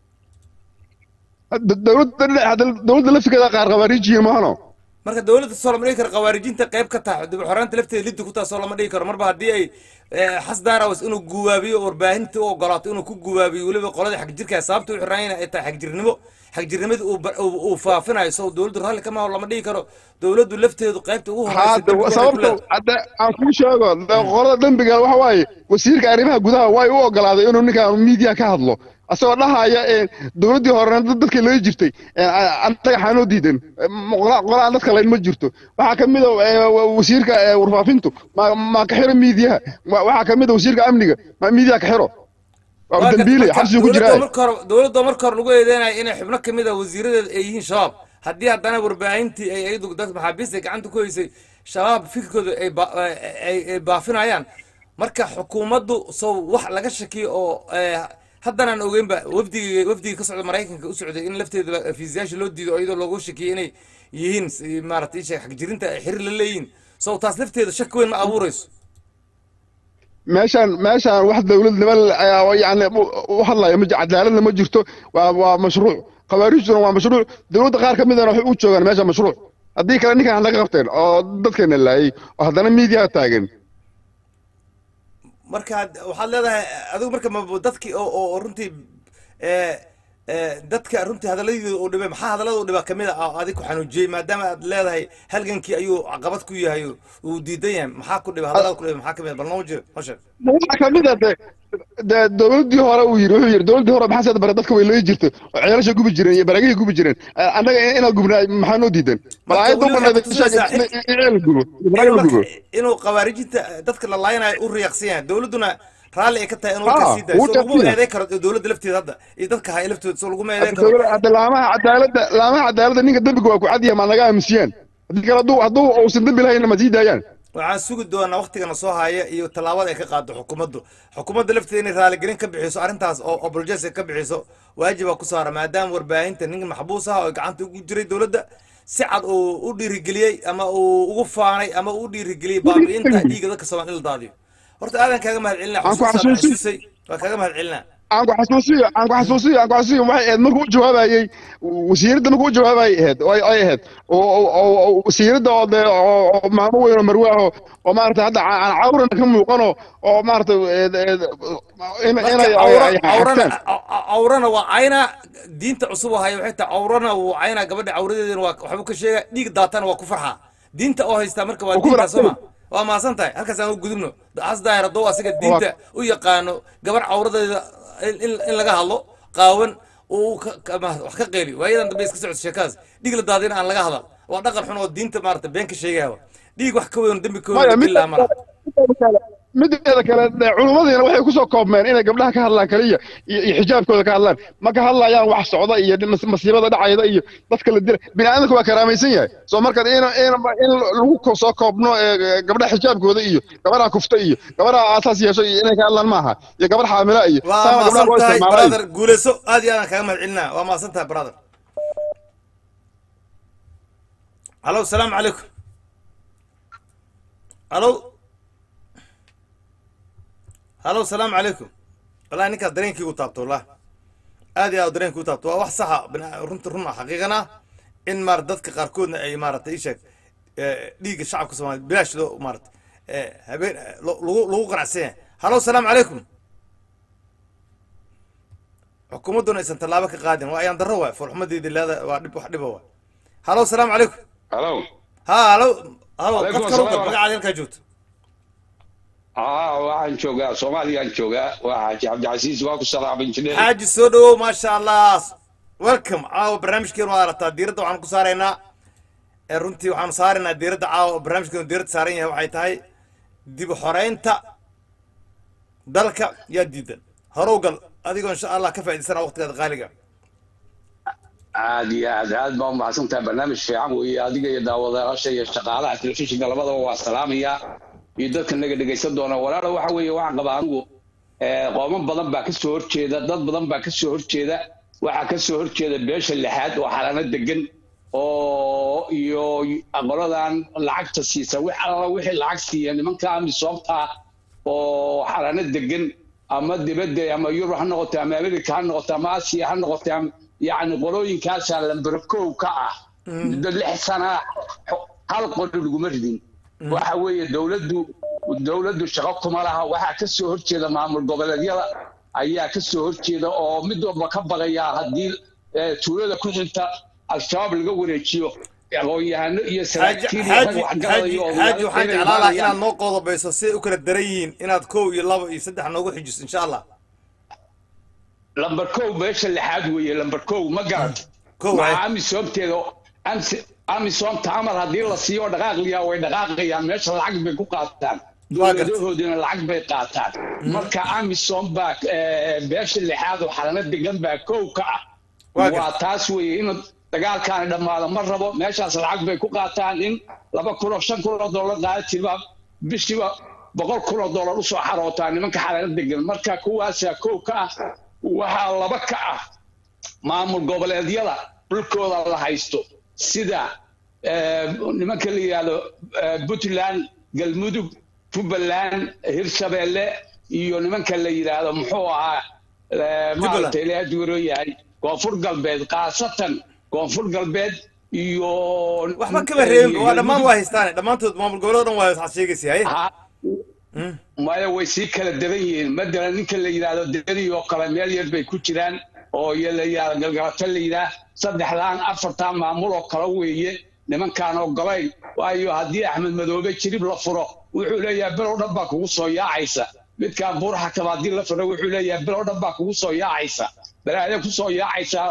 D- dowladda dhinaca- dowladda laftigeeda qaar khawaarijiyin maahano marka dowladda soo lama dhigi karo khawaarijinta qayb ka tahay dib u xoreynta lafteeda liddi ku tahay soo lama dhigi karo marba haddii ay eh, xas daarawas inuu guwaabiyo warbaahinta u ogolaato inuu ku guwaabiyo weliba qoladii xagjirka sababta u xiraayna ay tahay xagjirnimo xagjirnimadii uu ba- uu uu faafinayo so dowladdu raalli kama aha lama dhigi karo dowladdu lafteedu qaybta ugu horeysa hadda dib u xoreynta sababta ku leedahay. hadda aan kuu sheego de- qolada dembiga waxa waaye wasiirka arrimaha gudaha way u ogolaaday inuu ninkaan media ka hadlo asagoo dhahaya een, dowladdii horena dad- dadka laga jirtay een, a- annaga xaanoo diidan M- qola- qolaan dadka layn ma jirto waxaa ka mid a ee, wa- wasiirka ee, warfaafintu ma ma ka xiro miidiyaha Wa- waxaa ka mid a wasiirka amniga ma miidiya ka xiro waa Waa dambiile marka xabsigu ku dowladda jiraa marka hore dowladda marka hore lagu eedeynayo inay xubno kamid a wasiiradeeda ay yihiin shabaab haddii haddana warbaahintii ay iyadu dad maxaabiista ay gacanta ku haysay shabaab fikirkooda ay ba- ay ay baafinayaan marka xukuumaddu sow wax laga shakiyo oo eh, haddana aan ogeynba wafdigii wafdigii ka socda maraykanka u socday in lafteeda fiisayaasha loo diido oo iyadoo loogu shakiyay inay yihiin si- maaragtay isha xagjirinta ay xiriir la leeyihiin sow taas lafteeda shaki weyn ma abuureyso meeshaan meeshaan wax dowladnimo la- yani u- u hadlaya ma ji- cadaaladna ma jirto waa waa mashruuc khawaarijtuna waa mashruuc dowladda qaar ka midana waxay u joogaan meesha mashruuc haddii kale ninkan laga qabteen oo dadkeena laayay oo haddana miidiyaha taagan marka had- waxaad leedahay adigu marka ma dadkii oo oo oo runtii eh, eh, dadka runtii hadalladii uu dhibay maxaa hadallada uu dhibaa kamid a oo adig ku xanuujiyey maadaama aad leedahay halgankii ayuu caqabad ku yahay oo uu diidan yahay maxaa ku dhibay hadallada ku dhibay maxaa kamid a bal noo jiro noo sheeg waxaa ka mid a de de dowladdii hore uu yidhi wuxuu yidhi dowladdii hore maxaa sada bare dadka way looyi jirtay oo ceelasha gubi jireen iyo baraagihii gubi jireen Eh, annaga inaan gubnaa maxaa noo diidan bal Marka aayadda weli u waxay kutusaysaa banaaday in ceel la gubo iyo baraag la gubo Marka inuu khawaarijinta dadka la laayanayo u riyaaqsan yahay dowladduna raalli ay ka tahay inuu Ah, ka sii daayo wuu so laguma tagsiya. eedeyn karo dowladda lafteeda hadda iyo dadka haya laftooda so laguma eedeyn karo dowla- hadda laamaha cadaaladda laamaha cadaaladda ninka dembiga waa ku cadyahay maa naga aamusiyaan haddii kale hadduu hadduu uusan dembi lahayn ma sii daayaan waxaan sugi doonaa waktigana soo haya iyo tallaabada ay ka qaado xukuumaddu xukuumadda lafteeda inay raaligelin ka bixiso arrintaas oo obolojes ka bixiso waajibaa ku saara maadaama warbaahinta nin maxbuus ah oo gacanta ugu jiray dowladda si cad uu u dhiirigeliyey ama uu ugu faanay ama uu u dhiirigeliyey baabi'inta dhiigga dadka soomaali in la daadiyo horta aadan kaaga mahad celinaa Aan ku xusuustaad xasuusin. xasuusay waa kaaga mahad celinaa aan ku xasuusiyo aan ku xasuusiyo aan ku xasuusiyo waxay ahayd markuu u jawaabayey wasiiradda markuu u jawaabayay ahayd oo ay ay ahayd oo oo- oo oo wasiiradda oo dee oo oo maamo weyn oo marwe ah oo oo maaragtay hadda aan aan cawrana ka muuqano oo maaragtay ee- ee- in marka inay ay awra ay awrana xagtaan a- a- awrana waa cayna diinta cusub oo haya waxay tahay awrana wuu cayna gabadha awradeedana waa waxbuu ka sheega dhiig daatana waa ku farxaa diinta oo haystaa marka waa Waa ku diinta faraxsan. sooma waa maasan tahay halkaas aan u gudubno has daahir hadduu asiga diinta u yaqaano gabar awradeeda in in- in laga hadlo qaawan uu ka- ka- ma- wax ka qeeli waayadan dambe iska socota sheekaas dhiig la daadina aan laga hadal waa dhaqan xun oo diinta maarata been ka sheegaya dhiig wax ka weyn oo dembi ka maya weyn mid ilaa mara mideeda kale dee culimmadiina waxay kusoo koobmeen inay gabdhaha ka hadlaan kaliya iyo iyo xijaabkooda ka hadlaan ma ka hadlayaan wax socda iyo mas- masiibada dhacayda iyo dadka la dila bini aadamka waa karaamaysan yahay soo marka in in in lagu ko- soo koobno ee, gabdhaha xijaabkooda iyo gabadha kufta iyo gabadha aasaas yeesho iyo inay ka hadlaan maaha iyo gabadh xaamila iyo waa saana gabdhaha maasan loo tahay isticmaalay brother guuleyso aad iyo aadaan kaaga mahad celinaa waa maasan tahay brother halo salaamu calaykum halo halo salaamu calaykum wallahi ninkaas dareenkii u taabto wallah aad iyo aad dareenkii u taabto waa wax saxa bina- runta run ah xaqiiqan ah in maarata dadka qaarkoodna ay maarata isheeg dhiigga shacabka soomaaliya bilaash loo maarata eh, habeen eh, lo- lagu lagu qanacsan yahay halo salaamu calaykum xukuumadduna aysan tallaabo ka qaadin waa ayaan darro waay foolxumadeedii leeda waa dhib wax dhiba waay halo salaamu calaykum halo ha halo alo Alaikum qofka ruga asalaam. magacaada halkaa joogto aa waxaan joogaa soomaaliyaan joogaa waa xaaji cabdicasiis waa ku salaamay injineer xaaji soo dhawow maasha allah welcome caawa barnaamijkeenu waa aragtaa diiradda waxaan ku saaraynaa ee runtii waxaanu saaraynaa diiradda caawa oo barnaamijkeenu diiradda saaran yahay waxay tahay dib u xoreynta dalka yaa diidan horow gal adigoo insha allah ka faa'idaysana waqtigaada qaaliga aad iyo aad aad baa umahadsantahay barnaamij fiican weeye adiga iyo daawadayaasha iyo shaqaalaha telefishinka labadaba waa salaamaya iyo dadka naga dhegaysan doona walaala waxa weeye waxaan qabaa anigu eh, qoomo badan baa ka soo horjeeda dad badan baa ka soo horjeeda waxaa ka soo horjeeda beesha lixaad oo xalano degan oo iyo qoladan lacagta siisa wix alla wixii lacag siiya nimanka amisoobta oo xalano degan ama dibadda ama yurub ha noqoto ama america ha noqoto ama asiya ha noqoto ama yacni qolooyinkaasaa lambar kow ka ah muddo lix sana xo- hal qoli laguma ridin waxa weeye dowladdu dowladdu shaqo kuma laha waxaa ka soo horjeeda maamul goboleedyada ayaa ka soo horjeeda oo mid walba ka baqayaa haddii eh, tuulada ku xigta al-shabaab laga wareejiyo aqoon-yahano iyo xaaji saraakiil iyo rag xaaji waxgarada xaaji iyo xaaji odayaal waxaan inay jeclaan lahaa imaanayaan. inaad noo qoodobayso siday u kala daran yihiin inaad kow iyo laba iyo saddex noogu xijiso insha allah lambar kow meesha lixaad weeye lambar kow ma garat Kow, maxaa ay. amisoomteeda amsi- amisoomta amar haddii la siiyo dhaqaaqliyaa way dhaqaaqayaan meesha lacag bay ku qaataan Waa gartay. dowladahoodina lacag bay qaataan marka amisom baa eh, beesha lixaad oo xalano degan baa kow ka ah Waa gartay. waa taas weeye in dagaalkaani dhammaado ma rabo meeshaas lacag bay ku qaataan in laba kun oo shan kun oo dollar qaadatirba bishiiba boqol kun oo dollar usoo xarootaa nimanka xalano degan marka kuwaasaa kow ka ah waxaa laba ka ah maamul goboleedyada dhulkooda la haysto sida eh, nimanka la yidhaahdo eh, puntland galmudug jubbaland hirshabeelle iyo nimanka la yidhaahdo muxuu ahaa eh, maaragtay ilaahay duuro yahay koonfur galbeed khaasatan koonfur galbeed iyo waxba kama reebin waa dhammaan waa haystaane dhammaantood maamul goboleed dhan waa waxaad sheegaysa haye Ha- maya way sii kala daban yihiin matalan ninka la yidhaahdo deri oo kale meel yar bay ku jiraan oo iyo la yidhaahdo galgalato la yidhaah saddexdaan afartaan maamul oo kale weeye nimankaan ogolayn waayo haddii axmed madoobe jirib la furo wuxuu leeyahay bilow dhan baa kugu soo yaacaysa midkaan buuraha kaba haddii la furo wuxuu leeyahay bilow dhan baa kugu soo yaacaysa balaaya ku soo yaacaysa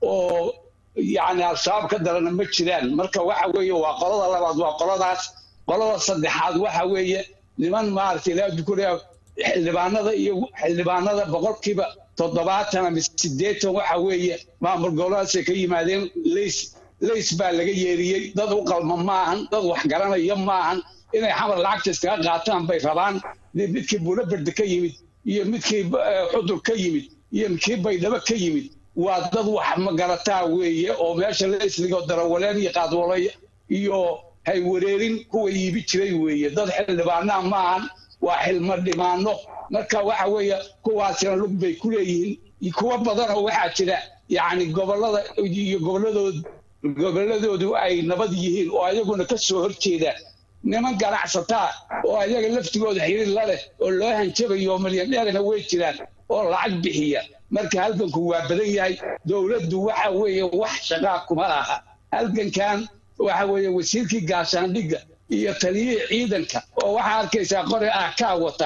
oo yacni al-shabaab ka darana ma jiraan marka waxa weeye waa qolada labaad waa qoladaas qolada saddexaad waxa weeye niman maaragtay ilaa dukuriya xildhibaanada iyo xildhibaanada boqolkiiba toddobaatan ama siddeetan waxa weeye maamul goboleedaasay ka yimaadeen leys leys baa laga yeeriyey dad u qalma maahan dad wax garanaya maahan inay xamar lacagta iskaga qaataan bay rabaan midkii buulaberde ka yimid iyo midkii eh, xudur ka yimid iyo midkii baydhabo ka yimid waa dad wax magarataa weeye oo meesha leysligo darawaleen iyo qaadwalay iyo haywareerin kuwa iibi jiray weeye dad xildhibaanaa maahan waa xilmo dhimaano marka waxa weeye kuwaasina lug bay ku leeyihiin kuwa badan oo waxaa jira yacni gobolada iyo goboladood goboladoodu ay nabad yihiin oo ayaguna ka soo horjeeda niman ganacsataa oo ayaga laftigooda xiriir la leh oo loo hanjabayo oo milyandheerna way jiraan oo lacag bixiya marka halganku waa badan yahay dowladdu waxa weeye wax shaqaa kuma laha halgankan waxa weeye wasiirkii gaashaandhigga iyo taliyihii ciidanka oo waxaa arkaysaa qore ah kaa wata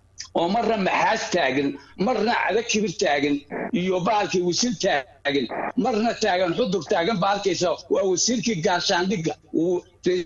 oo marna maxaas taagan marna cada kibir taagan iyo bahalkii wasiir taagan marna taagan xudur taagan ba arkaysa waa wasiirkii gaashaandhigga uu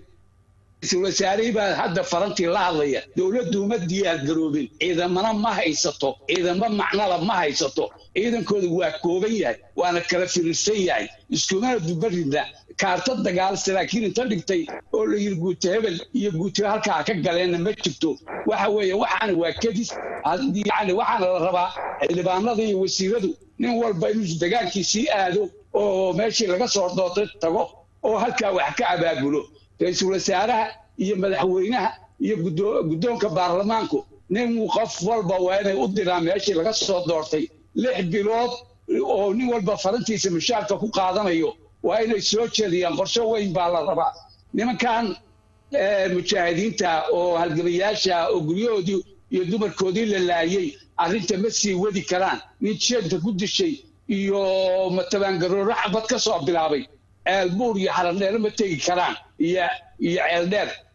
ra-iisul wasaarihii baa hadda farantii la hadlaya dowladdu ma diyaar garoobin ciidamana ma haysato ciidamo macnala ma haysato ciidankooda waa kooban yahay waana kala firirsan yahay iskumana dubarida kaarta dagaal saraakiil inta dhigtay oo la yiri guute hebel iyo guute halkaa ka galeenna ma jirto waxa weeye waxaana waa kedis yani waxaana la rabaa xildhibaanada iyo wasiiradu nin walba inuu dagaalkiisii aado oo meeshii laga soo dootay tago oo halkaa wax ka abaabulo ra-iisul wasaaraha iyo madaxweynaha iyo guddo- guddoonka baarlamaanku nin qof walba waa inay u diraan meeshii laga soo doortay lix bilood oo nin walba farantiisa mushaarka ku qaadanayo waa inay soo jeediyaan qorshe weyn baa la rabaa nimankan eh, mujaahidiinta oo halgamayaasha oo guryahoodii iyo dumarkoodii la laayay arrinta ma sii wadi karaan nin jeenta ku dishay iyo matabaangarooro xabad ka soo bilaabay ceelbuur iyo xaradheere ma tegi karaan iyo iyo ceeldheer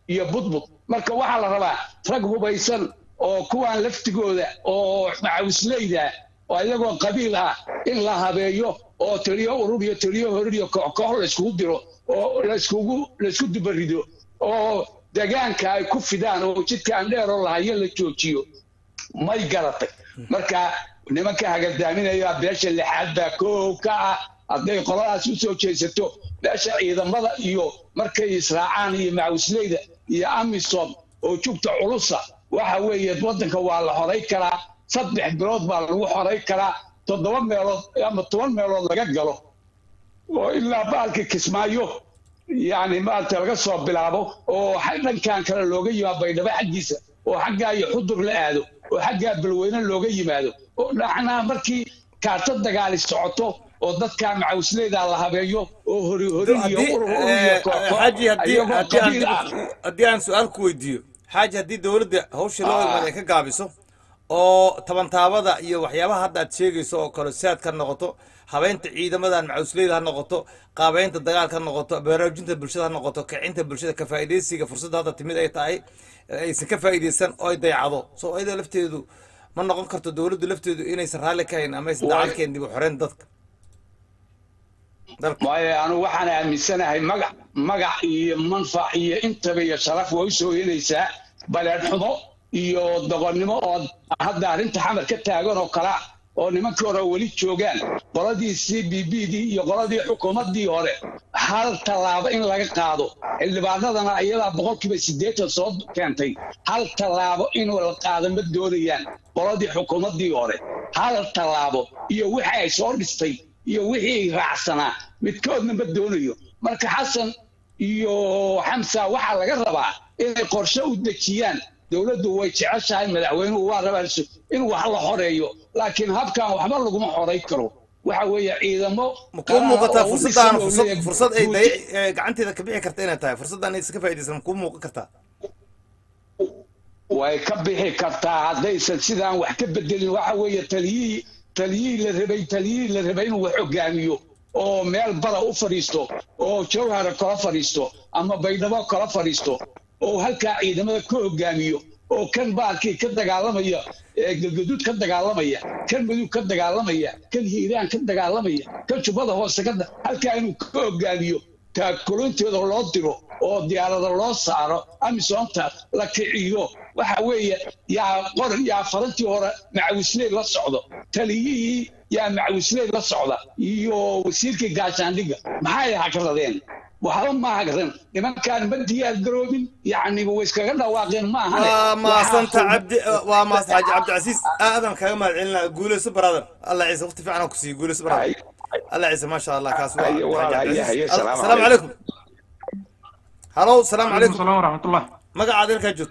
iyo budbud marka waxaa la rabaa rag hubaysan oo kuwaan laftigooda oo macawisleyda oo iyagoo qabiil ah in la habeeyo oo taliyo urur iyo taliyo horir iyo koox koox layskugu diro oo layskugu laysku dubarido oo degaanka ay ku fidaan oo jidkaan dheeroo lahayo la joojiyo may garatay marka nimanka hagadaaminaya beesha lixaad baa koow ka ah hadday qoladaas u soo jeesato beesha ciidamada iyo markay israacaan iyo macawisleyda iyo amisom oo jugta culusa waxa weeye waddanka waa la xoray karaa saddex bilood baa lagu xoray karaa toddoba meelood ama toban meelood laga galo oo ilaa baalka kismaayo yani maarata laga soo bilaabo oo dhankan kale looga yimaado baydhabo xaggiisa oo xaggaa iyo xudur la aado oo xaggaa balweyne looga yimaado oo dhacnaa markii kaarto dagaali socoto oo dadkaa macawisleyda la habeeyo oo hori hori iyo haddii urur urur iyo koox koox xaaji haddii ayagoo haddii qabiil ah aan haddii aan su-aal ku weydiiyo xaaji haddii dowladda hawsha loo imaad ay ka gaabiso oo tabantaabada iyo waxyaabaha hadda aad sheegayso oo kale saad ka noqoto habeynta ciidamadan macawisleyda ha noqoto qaabeynta dagaalka ha noqoto baraarujinta bulshada ha noqoto kicinta bulshada ka faa'iidaysiga fursadda hadda timid ay tahay aysan ka faa'iidaysan oo ay dayacdo soo ayada lafteedu ma noqon karto dowladdu lafteedu inaysan raalli ka hayn ama aysan dacalkeen dib u xoreyn dadka dalka waayo anu waxaan aaminsanahay magac magac iyo manfac iyo intaba iyo sharaf way usoo helaysaa baleed xumo iyo doqonnimo oo hadda arrinta xamar ka taagan oo kala oo nimankii hore weli joogaan qoladii c b b dii iyo qoladii xukuumaddii hore hal tallaabo in laga qaado xildhibaanadana iyadaa boqolkiiba siddeetan soo keentay hal tallaabo in la qaado ma doonayaan qoladii xukuumaddii hore hal tallaabo iyo wixii ay soo dhistay iyo wixii raacsanaa midkoodna ma doonayo marka xasan iyo xamsa waxaa laga rabaa inay qorshe u dejiyaan dowladdu way jeceshahay madaxweynuhu waa rabaa in wax la xoreeyo laakiin habkan waxba laguma xoray karo waxa weeye ciidamo ma kuu muuqataa oo u fursadaan dhisan oo fursad leeyahay fursad ay guud- day ee gacanteeda ka bixi karta inay tahay fursaddan aysan ka faa'iidaysan ma kuu muuqan kartaa way ka bixi kartaa haddaysan sidaan wax ka bedelin waxa weeye taliyihii taliyihii la rabay taliyihii la rabay inuu wax hogaamiyo oo meel bada u fadhiisto oo jawhara kala fadhiisto ama baydhabo kala fadhiisto oo halkaa ciidamada ka hogaamiyo oo kan baalkii ka dagaalamaya ee galgaduud ka dagaalamaya kan madug ka dagaalamaya kan hiiraan ka dagaalamaya kan jubbada hoose ka da- halkaa inuu ka hogaamiyo taakolontooda loo diro oo diyaarada loo saaro amisoonta la kiciyo waxa weeye yaa qor yaa farantii hore macawisley la socdo taliyihii yaa macawisley la socda iyo wasiirkii gaashaandhiga maxay hagradeen waxba ma hagran nimankaan ma diyaar garoobin yacni way iskaga dhawaaqeen ma ahane waa maasanta Waxaa- cabdi waa maas xaaji cabdicasiis aadan kaga mahad celinaa guuleyso brother allah ciise waqti fiican aan ku siiyo guuleyso brother Ay, الله يعزه ما شاء الله كاس أي والله، هيا- هيا، السلام السلام عليكم هلو السلام عليكم السلام ورحمة الله مقعد لك جوت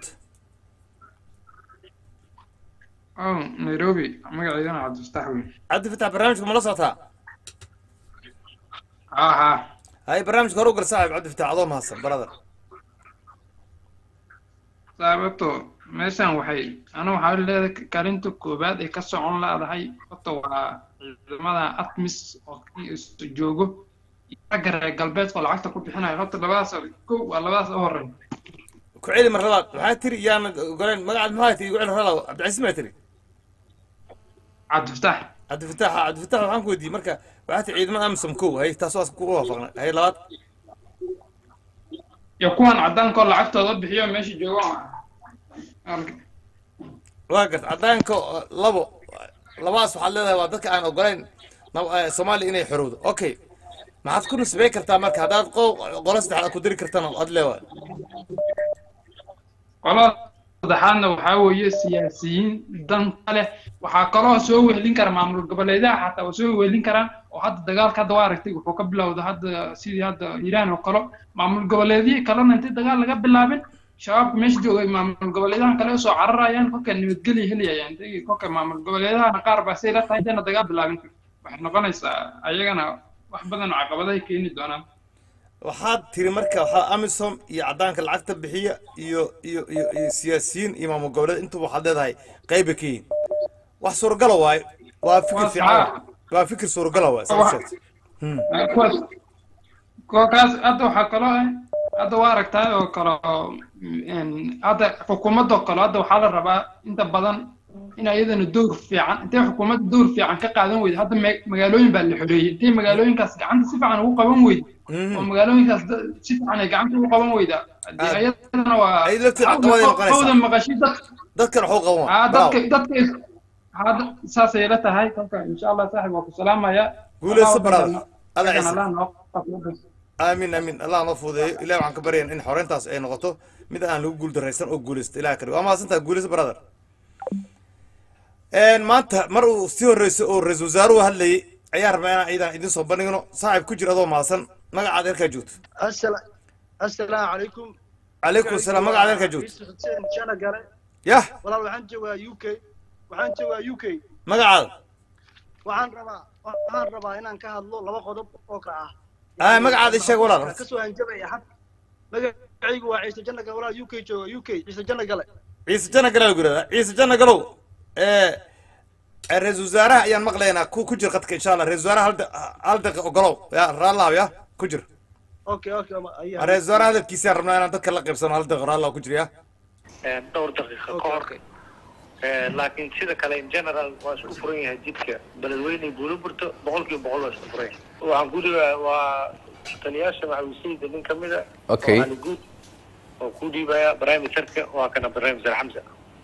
أو نيروبي مقعدنا عبد الفتاح وين عبد الفتاح برنامجكم ولا صوتها ها ها هاي برنامج هروق صاحب عبد الفتاح عظيم هسه برادر sababto meeshan waxay anu waxaa leedahay kaalinta koobaad ay ka socon laadahay horta waa ciidamada atmis oo kii isu joogo iyo ragga reer galbeedka oo lacagta ku bixinayo horta labadaas kow waa labadaas u horeyn كعلي من رباط waxaa tiri yaan goleen magacaad maxaa tiri goleen ralaw cabdicasiis ma tiri cabdifataax cabdifatax cabdifatax waxaan ku weydiiyey marka waxaa tiri ciidamada amsom kow hay taas waa ku waafaqnay hay labaad iyo kuwan caddaanka oo lacagtooda bixiyo meesha joogo waa garta caddaanka labo labadaas waxaad leedahay waa dadka aan ogolayn nab- eh, soomaaliya inay xorowdo okay maxaad ku nisbey kartaa marka haddaad qo- qolo saddexaad aad ku diri kartana ad leewaay qolada saddexaadna waxaa weeye siyaasiyiin danta leh waxaa kaloo soo wehelin kara maamul goboleedaha xataa waa soo wehelin karaan oo hadda dagaalka hadda waa aragtay wuxuu ka bilowda hadda sidii hadda hiiraan oo kale maamul goboleedihii kalena intii dagaal laga bilaabin shabaabka meesha joogay maamul goboleedahan kale usoo cararayaan kolka nabadgelya helayayaan intay kolka maamul goboleedahana qaar baa say la tahay intayna dagaal bilaabin waxay noqonaysaa ayagana wax badan oo caqabadahay keeni doonaan waxaad tiri marka waxaa amisom iyo caddaanka lacagta bixiya iyo iyo iyo iyo siyaasiyiin iyo maamul goboleed intuba waxaad leedahay qayba ka yihin wax suuragala waaye waa fikir Waa fiican sax. waa fikir suuragala waaye saa u Wax- sheegtay Hmm. kuwaas kuwa kaas hadda waxaa kaloo ah hadda waa aragtaa oo kale een, hadda xukuumadoo kale hadda waxaa la rabaa inta badan in iyadana door fiican intay xukuumadda door fiican ka qaadan weyda hadda ma- magaalooyin baa la xoreeyey intay magaalooyinkaas gacanta si fiican ugu qaban weyda oo magaalooyinkaas da- si fiican ay gacanta ugu qaban weyda Ah. iyadana waa Ay lafteeda caqabad ay noqonaysaa. hawda maqashi dad dadkan waxuu qaban waa aa bravo. dadka dadka is- hadda saasay la tahay kolka insha allah saaxib waa ku salaamaya Guuleyso brother. Alla Dadkan ciise. Allah noo qabto. aamin aamin allah noo fuudeeyo ilahi waxaan ka baryayn in xoreyntaas ay noqoto mid aan lagu guuldaraysan oo guuleysto ilaha kale waa mahadsantaha guuleyso brother Een, maanta mar uu sii horreyso oo ra-iisul wasaaruhu hadlayay ayaan rabnaa inaan ciidan idin soo bandhigno saaxiib ku jira adoo mahadsan magacaada halkaa joogto assalaamu calaykum calaykum salaam magacaada halkaa joogto Yusuf Xuseen Jana Gale yah walaal waxaan joogaa u k waxaan joogaa u k magacaada waxaan rabaa waxaan rabaa inaan ka hadlo laba qodob oo ka ah ah magacaada ii sheeg walaal kasoo hanjabaya had magacaygu waa ciise jana gale walaal u k jooga u k ciise jana gale ciise jana galow gurada ciise jana galow ee ee, ra-iisul wasaaraha ayaan maqlaynaa ku ku jir qadka insha allah ra-iisul wasaaraha hal da- hal daqiiqa ogolow ya raallahaw ya ku jir okay okay ama- ayaa- ra-iisul wasaaraha hadalkiisaan rabnaa inaan dadka la qaybsano hal daqiiqa raallaha ku jir ya dhowr daqiiqo ka hor Eh, laakiin sida kale in general waa isku furan yahay jidka beledweyne guulo burto boqolkiiba boqol waa isku furan yahay waxaan ku dhigaa waa taliyaasha maxawisayda nin kamid a Okay. oo Ali guud oo ku dhiibaya prime ministerka waa kana prime minister xamsa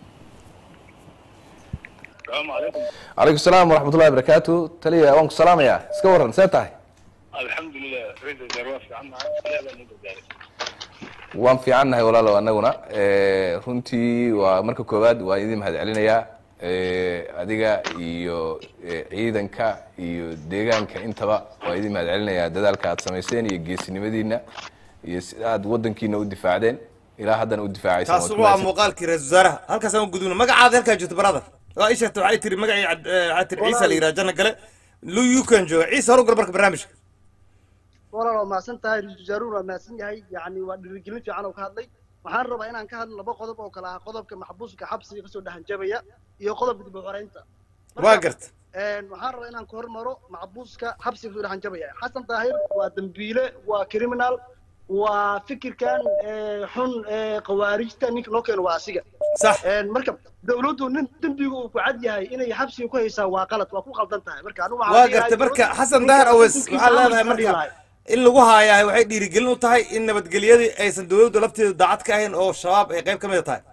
asalaamu calaykum calaykum salaam waraxmatullahi wabarakaatu taliya waan ku salaamayaa iska warran see tahay alxamdulilah ra-iisul wasaare waa fiican mahay ilaahay baa noo gargaaray waan fiicannahay walaalow annaguna Eh, runtii waa marka koowaad waan idin mahad celinayaa Eh, adiga iyo eh, ciidanka iyo deegaanka intaba waan idin mahad celinayaa dadaalka aad samayseen iyo geesinimadiina iyo sida aad waddankiina u difaacdeen ilaa haddana u difaacaysan taas waa muuqaalkii ra-iisul wasaaraha halkaas aan u gudubno magacaada halkaa joogto brother waa ii sheegtay waxay tiri magacii cad- eh, waxay tiri ciise la yidhaha janna gale lu yukan jooga ciise horu gal marka barnaamijka walaal waa mahadsan tahay ra-iisul wasaaruhu waa mahadsan yahay yacni waa dhiirigelin fiican oo ka hadlay waxaan rabaa inaan ka hadlo laba qodob oo kale ah qodobka maxbuuska xabsiga kasoo dhahanjabaya iyo qodobka dib u xoreynta waa garta Een, waxaan rabaa inaan ku hormaro maxbuuska xabsiga kasoo dhahanjabaya xasan daahir waa dembiile waa criminal waa fikirkan ee, xun ee khawaarijta ninka noo keeno waa asiga sax marka dawladdu nin dembiga uu ku cad yahay inay xabsiga ku haysaa waa qalad waa ku qaldan tahay marka anigu waxaan waa dhihi lahaa garta marka dawladdu xasan ninka dahar awes xukunkiisa waxaa leedahay amarkiisa dhihi marka lahay. in lagu haayahay waxay dhiirigelin u tahay in nabadgelyadii aysan dowladdu lafteedu daacad ka ahayn oo shabaab ay qayb ka mid tahay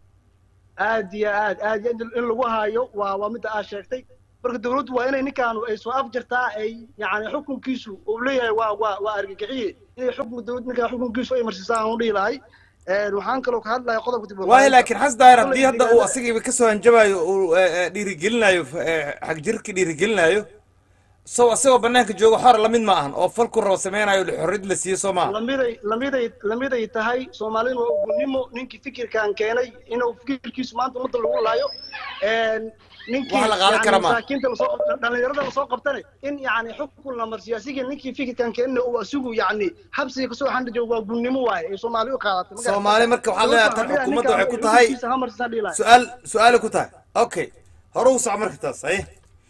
aad iyo aad aad iyo aad in lagu haayo waa waa midda aad sheegtay marka dawladdu waa inay ninkaanu ay soo afjartaa ay yani xukunkiisu uu leeyahay waa waa waa argagixiye inay xukun dawlad ninkaa xukunkiisu ay marsisaan aan u dhihi lahay Een, waxaan kaloo ka hadlaya qodobka dib u waayo xoreynta. laakiin xasan daahir haddii Kolay hadda uu deegaanada- asagiiba kasoo hanjabayo uu eh, eh, dhiirigelinayo eh, xagjirka dhiirigelinayo so asagoo banaanka jooga xor lamid ma ahan oo falku rabo sameynayo xorriyad la siiyo soo maaha lamiday lamiday lamiday tahay soomaalina waa ugunimo ninkii fikirkan keenay inuu fikirkiisu maanta ummadda lagu laayo Een, ninkii Wax la qaadan yani kara ma. masaakiinta lasoo qabta- dhallinyarada lasoo qabtane in yani xukun la marsiyo asiga ninkii fikirkan keenna uu asigu yani xabsiga kasoo xandhijo waa gunnimo waaye ay soomaali u qaadatay ma garatay? soomaali marka waxaa leedahay tan Dawladda xukuumadda waxay ku ninkaan tahay xukunkiisa ha marsiisaan dhihi lahay. su-aal su-aali ku tahay okay hore u soco marka taas aye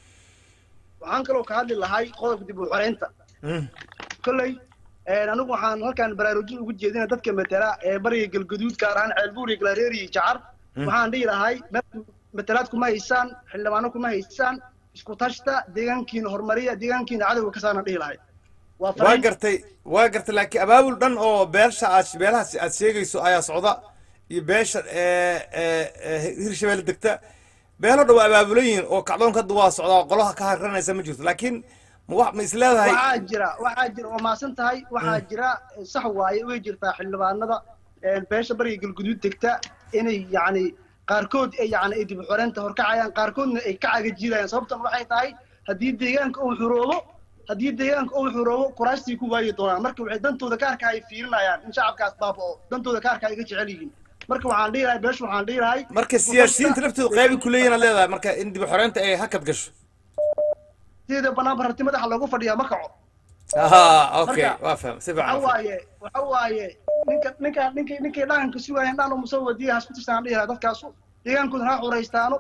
waxaan kaloo ka hadli lahay qodobka dib u xoreynta Mm. kolley een, anigu waxaan halkaan baraarujin ugu jeedina dadka matala ee bariga galgaduud gaar ahaan ceelbuur iyo galaareer iyo jacar Mm. waxaan dhihi lahay meel matalaad kuma haysaan xildhibaano kuma haysaan isku tashta deegaankiina horumariya deegaankiina cadowga ka saarna dhihi lahay waa waa fariin gartay waa gartay laakiin abaabul dhan oo beesha aad beelahaas aad sheegayso ayaa socda iyo beesha ee, ee, ee, hirshabelle degta beelo dhan waa abaabulan yihiin oo kacdoonka hadda waa socdaa oo qolaha ka harranaysa ma jirto laakiin ma wax ma is leedahay waxaa jira waxaa jira waa maasan tahay waxaa jira sax waaye way jirtaa xildhibaanada een, beesha bariga galguduud degta inay yacni qaarkood ay yacni ay dib u xoreynta horkacayaan qaarkoodna ay ka cagajiidayaan sababtan waxay tahay haddii deegaanka uu xuroobo haddii deegaanka uu xuroobo kuraastii ku waayi doonaan marka waxay dantooda gaarka ay fiirinayaan in shacabkaas baaba'o dantooda gaarka ay ga jecel yihiin marka waxaan dhihi lahay beesha waxaan dhihi lahay marka siyaasiyiinta laftoodu qaybi ku leeyihin aad leedahay marka in dib u xoreynta ay hakad gasho sideeda banaanba rarti madaxa loogu fadhiyaa ma kaco aha okay Marka, waa faham si waxa fiican waaye waxa waaye ninka ninka ninka ninkay dhaqanka sugayaan dhan uma soo wadiya hasku tirsan dhihi lahaa dadkaasu deegaankooda ha xuraystaano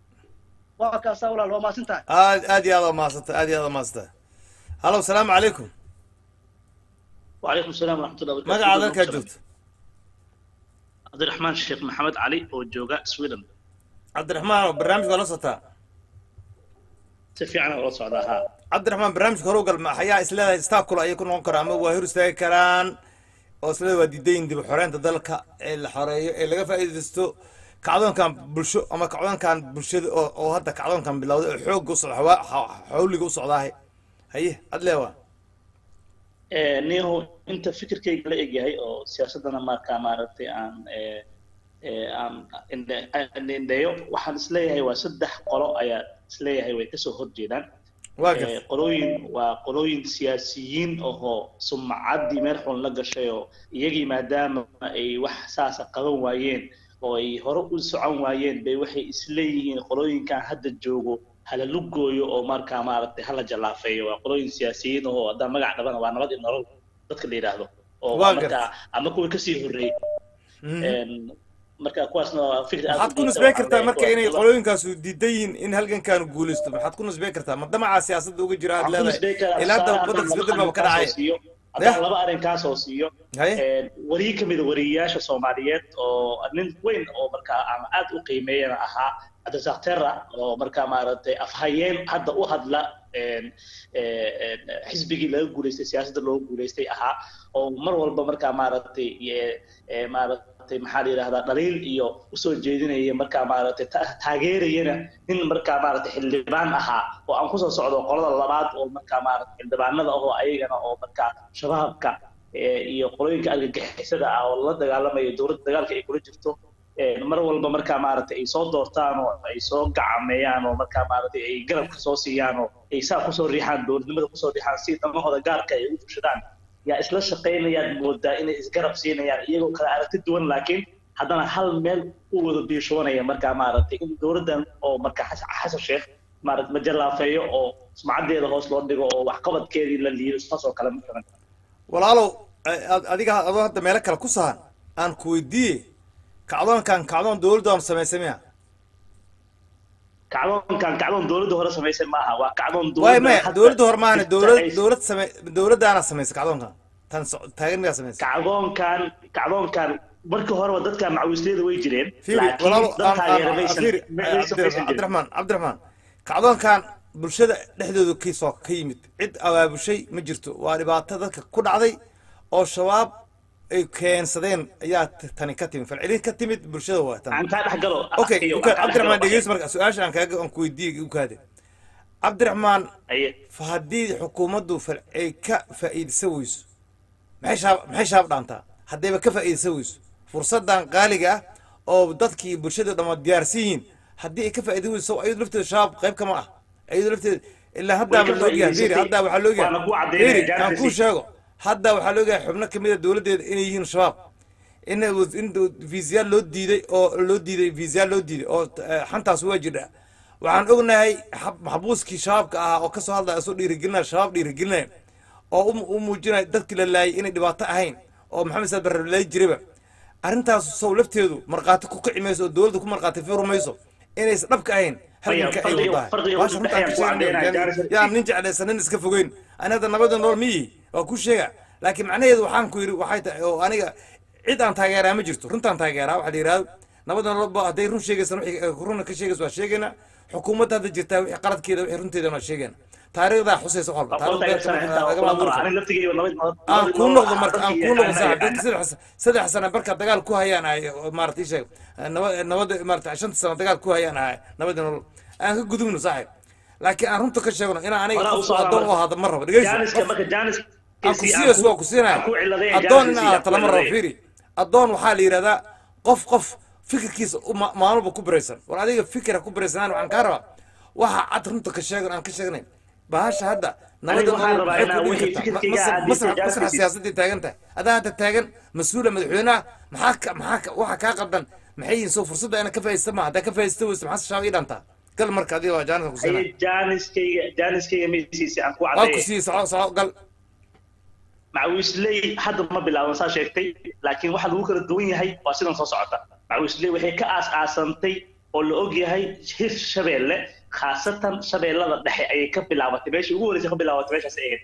waa kaasaa walaal waa maasan tahay aad aad iyo aad waa mahadsantay aad iyo aad waa mahadsantay hallo salaamu calaykum وعليكم السلام ورحمة الله وبركاته magacaada halkaa joogto عبد الرحمن الشيخ محمد علي وجوجا سويدن cabdiraxmaan oo barnaamijka la socotaa si fiican oo la socdaa haa cabdiraxmaan barnaamijka hore u gal maxayaa isleedahay istaakula ayay ku noqon karaan ama waa hor istaagi karaan oo isleedahay waa diidayin dib u xoreynta dalka ee la xoreeyo ee laga faa'iidaysto kacdoonkan bulsho ama kacdoonkan bulshada oo oo hadda kacdoonkan bilowday oo xoogga u socda hawaa- xa- xawliga u socdaahe haye adleewa Eh, niyahu inta fikirkayga la egyahay oo siyaasadana markaa maaragtay aan eh, eh, aan indhe- aan indheeyo waxaan isleeyahay waa saddex qolo ayaa isleeyahay way kasoo horjeedaan waa Eh, garta qolooyin waa qolooyin siyaasiyiin ahoo sumcaddii meel xun la gashay oo iyagii maadaama ay wax saasa qaban waayeen oo ay hore u socon waayeen bay waxay isleeyihiin qolooyinkan hadda joogo hala lugooyo oo markaa maaragtay hala jalaafeeyo waa qolooyin siyaasiyiin ahoo haddaan magac dhabana waa nabad iyo nolol dadka la yidhaahdo oo Waa markaa ama kuwa kasii horreeyey Een, marka kuwaasna waa fikir aad u maxaad ku liita, nisbey waxaan kartaa leeyahay marka kuwa- inay qolooyinkaasu diidan yihiin in halgankaanu guulaysto maxaad ku nisbey kartaa ma damaca siyaasadda uga jira aad waxaan ku nisbey leedahay karaa ilaa hadda tusaale waddanka haddaan isbeddel laba baaba ka arrinkaas oo dhacay siiyo Yah. haddaan laba arrinkaas oo siiyo haye Een, wariye ka mid a wariyeyaasha soomaaliyeed oo nin weyn oo markaa aan aad u qiimeeyana ahaa cabdirasaaq terra oo markaa maaragtay afhayeen hadda u hadla een, ee, een, xisbigii laga guuleystay siyaasadda looga guuleystay ahaa oo mar walba markaa maaragtay ee, ee, maaragtay maxaa la yidhahdaa dhaliil iyo usoo jeedinaya markaa maaragtay ta- taageerayana nin markaa maaragtay xildhibaan ahaa oo aan kusoo socdo qolada labaad oo markaa maaragtay xildhibaanada ahoo ayagana oo markaa shabaabka ee, iyo qolooyinka argagixisada ah oo la dagaalamayo dowladda dagaalka ay kula jirto ee, mar walba markaa maaragtay ay soo doortaan oo ay soo gacameeyaan oo markaa maaragtay ay garabka soo siiyaan oo ay saa kusoo riixaan dowladnimada kusoo riixaan si dhamahooda gaarka ay u fushadaan yaa isla shaqaynayaan moodaa inay isgarab siinayaan iyagoo kala aragti duwan laakiin haddana hal meel u wada biishoonaya markaa maaragtay in dowladdan oo markaa xasan xasan sheekh maaragtay la jallaafeeyo oo sumcaddeeda hoos loo dhigo oo waxqabadkeedii la liido saas oo kale matalan walaalow a- ad- adiga adoo hadda meelo kale ku sahan aan ku weydiiye kacdoonkan kacdoon dowladdaanu samaysay miya kacdoonkan kacdoon dowladda hore samaysay maaha waa kacdoon waay dowladda maya hadda dowladda hore maahane jirta dowlad ay- dowlad same dowladdaana samaysay kacdoonkan tan so- taagan miyaa samaysay kacdoonkan kacdoonkan markii horeba dadka macawisleyda way jireen fiiri laakiin walaalo dad aan- taageera aan- maysan fiiri maysan maysan jirin cabdiraxmaan cabdiraxmaan kacdoonkan bulshada dhexdooda kiisoo ka yimid cid abaabushay ma jirto waa dhibaato dadka ku dhacday oo shabaab ay keensadeen ayaa t- tani ka timid falcelin ka timid bulshada waa tan aan kaa dhex galo okay iyo uka- aan kaa dhex galo cabdiraxmaan dhegeys marka su-aasha aan kaaga aan ku weydiiyey ukaade cabdiraxmaan aye fa haddii xukuumaddu fal ay ka faa'iidaysan weyso maxay shaab maxay shaab dhaantaa haddayba ka faa'iidaysan weyso fursaddan qaaliga ah oo dadkii bulshada dhamma diyaarsan yihiin haddii ay ka faa'iidan weyso ayadu lafteeda shabaab qayb kama ah ayadu lafteeda ilaa haddaaba ka la ogyahay fiiri faa'iidaysatay. hadda waxaa la ogyahay Waana ku caddaynaya fiiri aan jaankiisii. kuu sheego hadda waxaa la ogyahay xubno kamid a dowladdeeda inay yihiin shabaab in in viisayaal loo diiday oo loo diiday viisayaal loo diiday oo eh, xantaas waa jirdha waxaan ognahay xab- maxbuuskii shabaabka ahaa oo kasoo hadlaya isoo dhiirigelinaya shabaab dhiirigelinaya oo u- u muujinaya dadkii la laayay inay dhibaato ahayn oo maxamed saad barre laayi jirayba arrintaas sow lafteedu markhaati ku kici mayso oo dowladda ku markhaati furi mayso inaysan dhabka ahayn halganka ay farqiga- wadahay farqiga Baasha u runtaan ka dhexeeya ku sheegnayo, caddaynaya, yani- Jaaris- yaa nin jeclaysan nin iska fogeyn ani hadda nabada nool miyi waa ku sheega laakiin macnaheedu waxaan ku yidhi waxay tahay oo aniga cid aan taageeraa ma jirto runtaan taageeraa waxaa la yidhahdo nabada nololba hadday run sheegaysan wixii ay runa ka sheegaysa waa sheegayna xukuumadda hadda jirtaa wixii qaladkeeda wixii runteedana waa sheegayna taariikhdaa xusaysa wax walba aqoonta taariikhda aysan xitaa lagama aqoon hadlo ani laftigeyga nabad aan kuu noqdo marka aan kuu noqdo saaxib dadka saddex saddex sano marka dagaal ku hayaan ahay oo maarata ii sheeg nabad nabada maarata shanta sano dagaal ku hayaan ahay nabada nolol aan ka gudubno saaxib laakiin aan runta ka sheegno inaan aniga Horaa u qof soo addoon u aamar. ahaado ma rabo dhegeyso jaaniska qof- marka jaanis aan ku siiyays waa ku siinaya addoon in aad lama rabo fiiri addoon waxaa la yidhahdaa qof qof fikirkiisa u ma- maalmuba ku biraysan war adiga fikira ku biraysanaan waxaan kaa rabaa waxa cad runta ka sheegan aan ka sheegnay bahasha hadda nabada waxaan nolol rabaa maxay inaan ku wixii dhigi kartaa fikirkayga Ma- aad masrax diidtay masrax jaarkiisii. siyaasadii taagan tahay adaa hadda taagan mas-uula madaxweynaha maxaa ka maxaa ka waxa kaa qaldan maxay yihiin soo fursadda inaad ka faa'iidaysta ma haddaa ka faa'iidaysta weysa maxaa shaab ii dhantaa gal marka adiga waa jaanisa ku siinaya aye jaaniskayga jaaniskayga maysiisi aan ku waa ku caddeeyay siiyey soco soco gal macawisley hadda ma bilaaban saa sheegtay laakiin waxa lagu kala duwan yahay waa sidan soo socota macawisley waxay ka aas-aasantay oo la og yahay hir shabeelle khaasatan shabeellada dhexe ayay ka bilaabatay meeshii ugu horreysay ka bilaabatay meeshaas ay ahayd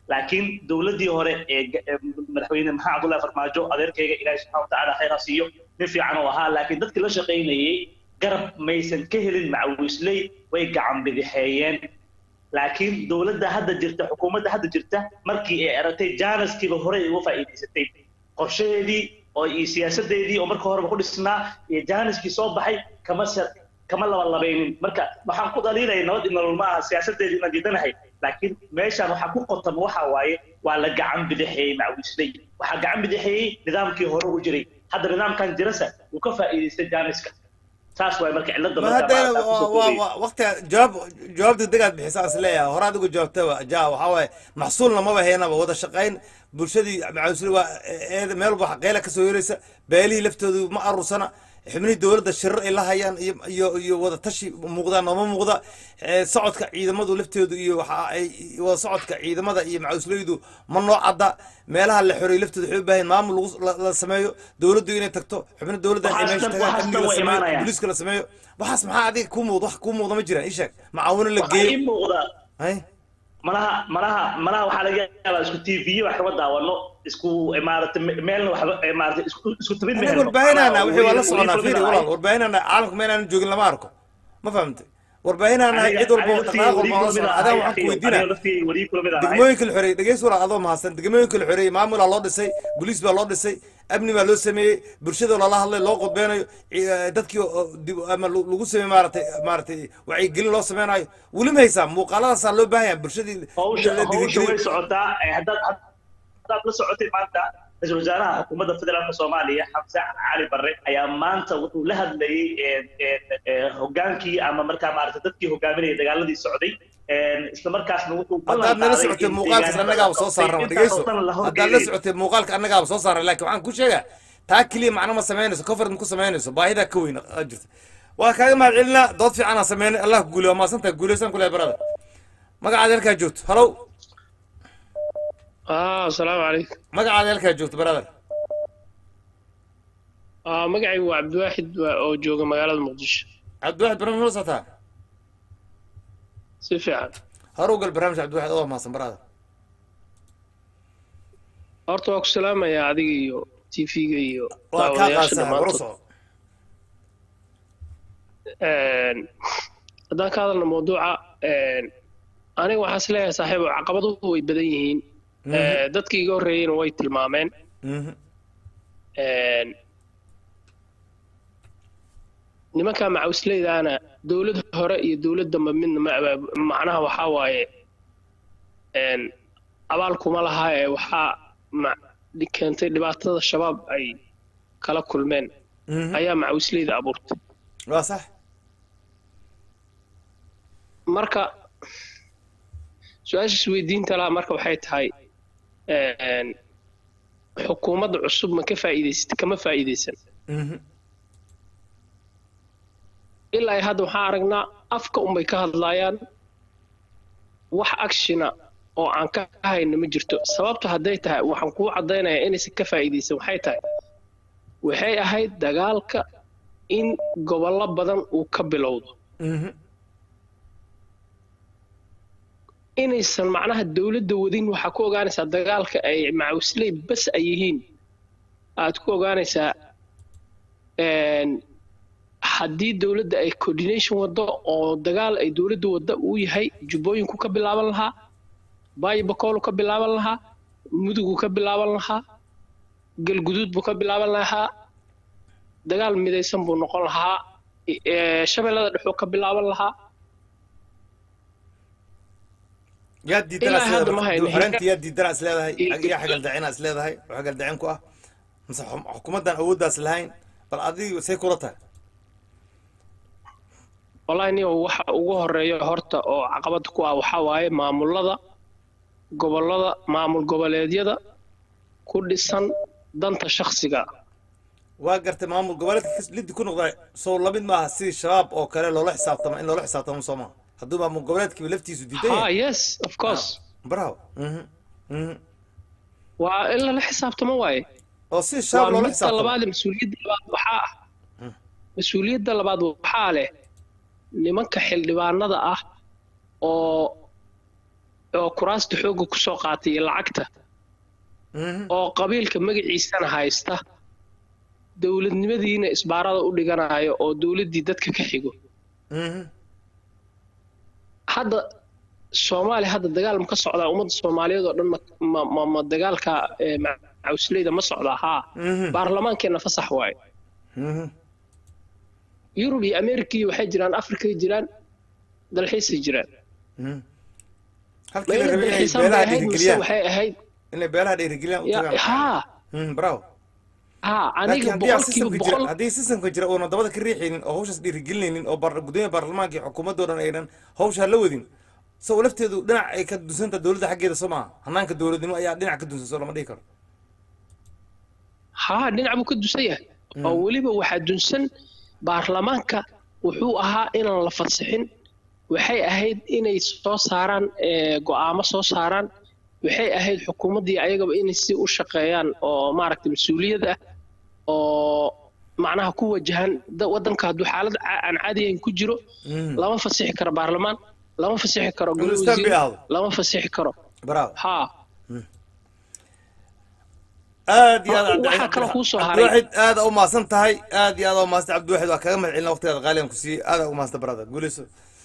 laakiin dowladdii hore ee ga- ee madaxweyne maxamed cabdullahi farmaajo adeerkayga ilaahay subxana watacaala khayr ha siiyo nin fiican oo ahaa laakiin dadkii la shaqaynayey garab maysan ka helin macawisley way gacan bidixeeyeen laakiin dowladda hadda jirta xukuumadda hadda jirta markii ay aragtay jaanaskiiba horey uga faa'iidaysatay qorshaheedii oo iyo siyaasadeedii oo marka horeba ku dhisnaa iyo jaaniskii soo baxay kama sa kama labalabaynin marka waxaan ku dhaliilaya nabad iyo nolol ma aha siyaasadeedii inaan diidanahay laakiin meeshaan waxaa ku qotama waxa waaye waa la gacan bidixeeyey macawisley waxaa gacan bidixeeyey nidaamkii hore u jiray hadda nidaamkan jirasa wuu ka faa'iidaystay jaaniska saas waay marka cilada ma marka haddana maaragtaa kusoo waa- koobaya. waa- waqtiga jawaab jawaab degdegaad bixisaa is leeyahay hore adigu jawaabtaba ja waxaa waaye maxsuulna maba haynaba wada shaqayn bulshadii macawisle waa eeda meel walba xaqeela kasoo yeelaysa beelihii laftoodu ma arursana xubnihii dowladda shirar ay la hayaan iyo iyo iyo wada tashi muuqdaan nooma muuqda Eh, socodka ciidamadu laftoodu iyo waxa ay wada socodka ciidamada iyo macawisleydu ma noo cadda meelaha la xoreeyey laftooda waxay u baahan maamul lagu la- la sameeyo dowladdu inay tagto xubno dowladda ay Waxaas meesha dhan- tagaan waxaas amniga dhan la way sameeyo imaanayaan. booliiska la sameeyo waxaas maxaa adiga kuu muuqda wax kuu muuqda ma jiraan ii sheeg macaawino la waxaa ii geeyo muuqda hay malaha malaha malaha waxaa laga yaabaa isku tv wax kama daawano isku maaragtay me- meelna waxba eh, maaragtay isku isku tabid anaga mehelno. warbaahinana Macnaha wixii waa la weli- soconaa weli fiiri kulmina walaal ahay. warbaahinana caalamka ma inaanan joogin lama arko ma fahamtay warbaahinana Aniga- cid walba aniga laftii dhaqaaq weli walba la kulmina socda adaa ahay, waxaan ku akhiyo. weydiinaa Aniga laftii weli kulmina ahay. degmooyinka la xoreeyey dhegeys walaal adoo mahadsan degmooyinka la xoreeyey maamulaa loo dhisay boliis baa loo dhisay amni baa loo sameeyey bulshada lala hadlay loo qodbeynayo ci- dadkii oo dib ama lu- lagu sameeyey maaragtay maaragtay wacyigelin loo sameynayo weli ma haysaa muuqaaladaasaa loo baahan yahay bulshadii hawsha la hawsha way dhiirigeliyo socotaa eh, haddaad haddaad la socotay maanta ra-iisul wasaaraha xukuumadda federaalka soomaaliya xamse cali barre ayaa maanta wuxuu la hadlayey eh, eh, eh, hogaankii ama markaa maaragtay dadkii hogaaminayay dagaaladii socday Eh, isla markaasna wuxuu ballan haddaad nala qaaday socotay in muuqaalkaas deegaanada annagaaba soo qabtay saarnaba intaas dhegeyso oo dhan la haddaad la horgeeyay. socotay muuqaalka annagaaba soo saaray laakiin waxaan ku sheegaa taa keliya macno ma samaynayso covered ma ku samaynayso baahidaa ka weyn aa jirta waa kaaga mahad celinaa dood fiican aan sameynay allah ku guuliyo waa mahadsantahay guuleysaan kule barada magacaada halkaa joogto halow ah asalaamu calaykum magacaada halkaa joogto brother ah magacaygu waa cabdiwaaxid waa- oo jooga magaalada muqdisho cabdiwaxid barnaamij la socotaa si fiican hore u gal barnaamij cabdiwaxid oo mahadsan brother horta waa ku salaamayaa adiga iyo tv-ga iyo waa kaa daawadayaasha qaadsan war u dhammaantood soco Een, haddaan ka hadalno mawduuca een, aniga waxaan is leeyahay saaxiibo caqabaduhu way badan yihiin Mhm. Eh, dadkii iga horreeyeyna way tilmaameen Mhm. Een, nimanka macawisleydaana dowladda hore iyo dowlad dambe midna ma abaab macnaha waxaa waaye een, abaal kuma laha ee waxaa ma- keentay dhibaatada shabaab ay kala kulmeen Mhm. ayaa macawisleyda abuurtay waa sax marka su-aasha isweydiinta laha marka waxay tahay een, xukuumadda cusub ma ka faa'iidaysatay kama faa'iidaysan Mhm. ilaa ay hadda waxaan aragnaa afka unbay ka hadlaayaan wax actiona oo aan ka hayno ma jirto sababta hadday tahay waxaan kuu caddaynayaa inaysan ka faa'iidaysan waxay tahay waxay ahayd dagaalka in gobollo badan uu ka bilowdo Mhm. inaysan macnaha dowladda wadin waxaa ku ogaanaysaa dagaalka ay macawisley bas ay yihiin aad ku ogaanaysaa een, haddii dowladda ay coordination waddo oo dagaal ay dowladda wadda uu yahay jubbooyinku ka bilaaban lahaa baayo bakoolu ka bilaaban lahaa mudugu ka bilaaban lahaa galguduud buu ka bilaaban lahaa dagaal midaysan buu noqon lahaa i- ee, shabeellada dhexuu ka bilaaban lahaa yaa diidana Ilaa hadda ma hayno. xoreynta yaa diidana is leedahay yaa xagaldacina is leedahay oo xagaldacin ku ah mise xum- xukuumaddan awooddaas lahayn bal adiga say kula tahay wallahi niyo waxa ugu horeeya horta oo caqabad ku ah waxaa waaye maamulada gobollada maamul goboleedyada ku dhisan danta shakhsiga waa gartay maamul goboleedka kas- liddi ku noqda sow lamid maaha sidii shabaab oo kale loola xisaabtama in loola xisaabtamo soo maaha hadduu maamul goboleedkiiba laftiisu diidan ha yahay yes of course bravo Mhm. Mhm. waa in lala xisaabtamo waaye oo si shabaab waa loola midda xisaabtamo labaad mas-uuliyadda labaad waxaa ah mas-uuliyadda labaad waxaa leh nimanka xildhibaanada ah oo oo kuraasta xoogga kusoo qaatay iyo lacagta oo qabiilka magaciisana haysta dowladnimadiina isbaarada u dhiganayo oo dowladdii dadka ka xigo hadda soomaaliya hadda dagaal ma ka socdaa ummadda soomaaliyeed oo dhan ma ma ma, ma dagaalka eh, macawsleyda ma socdaa haa baarlamaankeenna fasax waaye yurub iyo america iyo waxay jiraan afrikay jiraan dalxiisay jiraan halkii la Meelo rabay inay dalxiisaan bay beelaha ahayd mise dhiirigeliyaan waxay ahayd inay beelaha dhiirigeliyaan u Ya- tagaan haa Mm, bravo haa laakiin aniga haddii aan boqolkiiba systemka jira boqol haddii systemka jira oona dabada ka riixaynin oo hawshaas dhiirigelinaynin oo bar- gudoomiyaha baarlamaanka iyo xukuumadda oo dhan aynan hawshaa la wadin so lafteedu dhinac ay ka dunsanta dowladda xaggeeda soo maaha hanaanka dowladnimo ayaa dhinac ka dunsan soo lama dhihi karo haa dhinac buu ka dusan yahay oo weliba waxaa dunsan baarlamaanka wuxuu ahaa inaan la fadsixin waxay ahayd inay soo saaraan eh, go'aamo soo saaraan waxay ahayd xukuumaddii ayagaba inay si u shaqeeyaan oo maaragtay mas-uuliyad ah oo macnaha ku wajahan da- waddanka hadduu xaalad ca- aan caadiyayn ku jiro lama fasixi karo baarlamaan lama fasixi karo golo Inuu stamp wasiir ahdo. lama fasixi karo bravo haa aad iyo aad waxaa kaloo kuu soo haray cabdiwaxid aad u mahadsan tahay aad iyo aad u mahadsan cabdiwaxid waa kaga mahad celina waqtigaada qaaligan ku siiyey aad u mahadsan brother guuleyso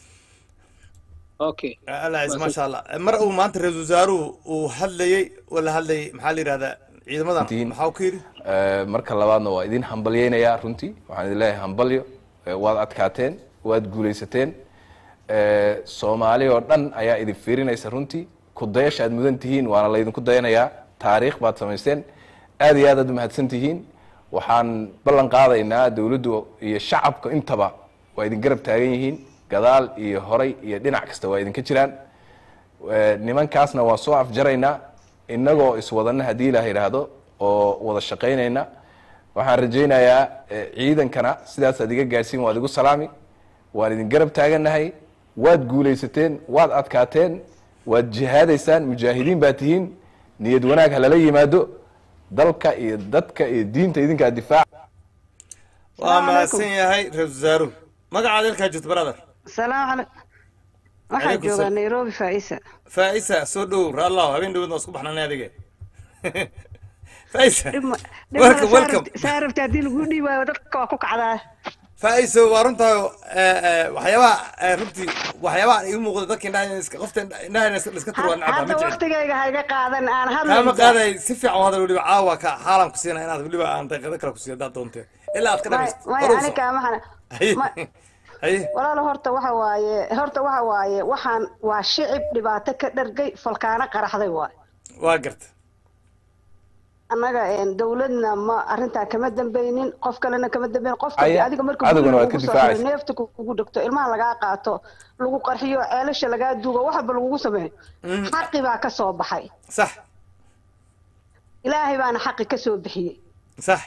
okay alla ciise maasha allah mar uu maanta ra-iisul wasaaruhu uu hadlayey oo la hadlayey maxaa la yidhahdaa ciidamadan maxaa uu ka yidhi Eh, marka labaadna waa idin hambalyeynayaa runtii waxaan idin leeyahay hambalyo Eh, waad adkaateen waad guulaysateen Eh, soomaali oo dhan ayaa idin fiirinaysa runtii ku dayasha aad mudan tihiin waana laydinku dayanayaa taariikh baad samaysteen aad iyo aad aad umahadsan tihiin waxaan ballan qaadaynaa dowladdu iyo shacabka intaba waa idin garab taagan yihiin gadaal iyo horay iyo dhinac kasta waa idinka jiraan Eh, nimankaasna waa soo afjaraynaa innagoo iswadana haddii ilaah yidhaahdo oo wada shaqaynayna waxaan rajaynayaa eh, ciidankana sidaasaad iga gaadhsiin waad igu salaami waan idin garab taagannahay waad guulaysateen waad adkaateen waad jihaadaysaan mujaahidiin baa tihiin niyad wanaag ha lala yimaado dalka iyo dadka iyo diinta idinkaa difaaca waa mahadsan yahay ra-iisul wasaaruhu magacaada ilkaa jirto brother السلام عليكم waxaa Calaykum joogaa salaam. nairobi faisa faa'isa soo dhow raallah habeen dhaweed waa isku baxnanay adige faa'isa welcome welcome saa rabta haddii lagu dhiibaayo dadka waa ku kacdaa faa'isa waa runtaa waxyaabaha eh, runtii waxyaabaha igu muuqda dadka indhaha iska qofta indhaha iska turwaa nacabaa hadda ma jecel waktigayga hayga qaadan aan kaama hadlayda qaaday si fiican u hadal weliba caawa ka xaalan ku siina inaad weliba aan daqiiqado kale ku siiyo haddaad doonte ilaa aad ka dhamaysto maya hor u aniga maxana haye haye walaalo horta waxa waaye horta waxa waaye waxaan waa shicib dhibaato ka dhargay falkaano qaraxday waay waa garta annaga een, dawladna ma arrintaa kama dambaynin qof kalena kama dambaynin qofka Aya, adiga marka adiguna guriga waad ka lagugu soo difaacaysa. xiro neefta kugu dhigto ilmaha lagaa qaato lagu qarxiyo ceelasha lagaa duugo waxba lagugu sameeyo xaqi baa ka soo baxay sax ilaahay baana xaqi ka soo bixiyey sax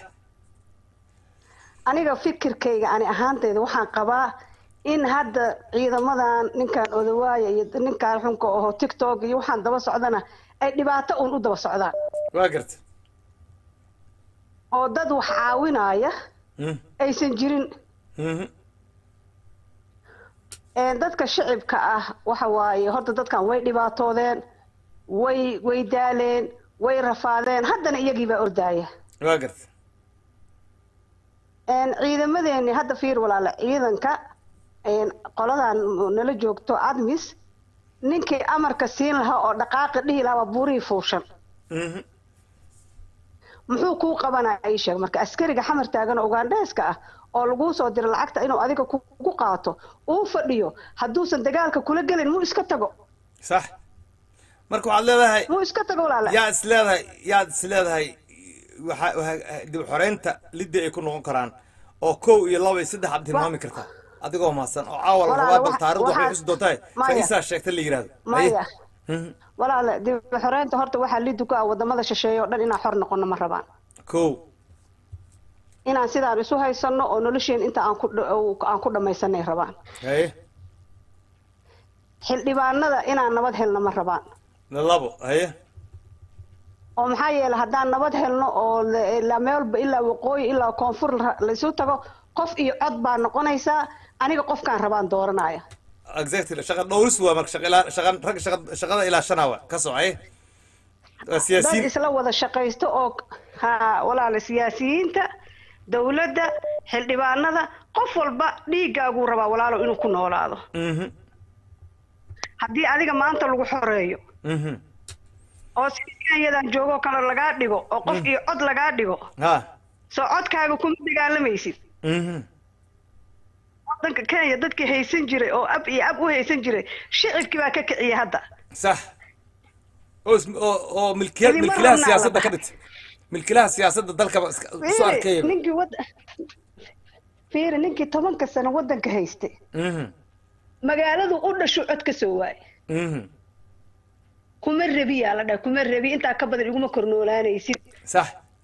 aniga fikirkayga ani ahaantayda waxaan qabaa in hadda ciidamadan ninkan odawaaya iyo ninkan xunka oho tiktok iyo waxaan daba socdana ay dhibaato uun u daba socdaan waa garta oo dad wax caawinaya Mm. aysan jirin Mhm. Een, dadka shicibka ah waxa waaye horta dadkan way dhibaatoodeen way way daaleen way rafaadeen haddana iyagii baa ordaaya waa garta Een, ciidamadeeni hadda fiir walaala ciidanka een, qoladan nala joogto admis ninkii amarka siin lahaa oo dhaqaaqi dhihi lahaa waa buurihii fuushan Mhm. muxuu kuu qabanaya ii sheeg marka askariga xamar taagan oo ugandheeska ah oo laguu soo diro lacagta inuu adiga kugu qaato uu fadhiyo hadduusan dagaalka kula gelin muu iska tago sax marka waxaad leedahay muu iska tago walaala yaa is leedahay yaad is leedahay waxa waxa- dib u xoreynta lidda ay ku noqon karaan oo kow iyo laba iyo saddex aad tilmaami kartaa adigoo mahadsan oo caawa la Walaal, rabaa bal wax- taariikhdu waxay waxaa- xusi doontahay Maya. faisaa sheegta la yidhahdo maya Mhm. walaala dib u xoreynta horta waxaa liddu ku ah wadamada shisheeye oo dhan inaan xor noqono ma rabaan kow inaan sidaan isu haysanno oo nolosheen inta aan ku dha- aan ku dhammaysanay rabaan haye xildhibaanada inaan nabad helno ma rabaan labo haye oo maxaa yeelay haddaan nabad helno oo la- ilaa meelba ilaa waqooyi ilaa koonfur la- laisu tago qof iyo cod baa noqonaysaa aniga qofkaan rabaan dooranaya exactly shaqa dhowris waa marka shaqa ilaa shaqa rag shaqa shaqada ilaa shana waa ka socay waa dad siyaasiyiin isla wada shaqaysto oo ha walaala siyaasiyiinta dowladda xildhibaanada qof walba dhiiggaaguu rabaa walaalo inuu ku noolaado Mhm, haddii adiga maanta lagu xoreeyo mhm. oo si kenyadan joogoo kale lagaa dhigo oo qof iyo cod lagaa dhigo ha soo codkaaga kuma dagaalamaysid mhm. wadanka kenya dadkii haysan jiray oo ab iyo ab u haysan jiray shicibkii baa ka kiciyay hadda sax oo is- oo oo milkiya Idinma milkilaha rabnaa siyaasadda la ka dhigta milkilaha siyaasadda dalkaba iska- isu Fiiri, arkaya ninkii wad fiiri ninkii tobanka sano wadanka haystay Mhm, magaaladu u dhashu cod ka soo waayay mhm. kuma rabiyaa la dhaha kuma rabi intaa ka badan iguma kornoolaanaysid sax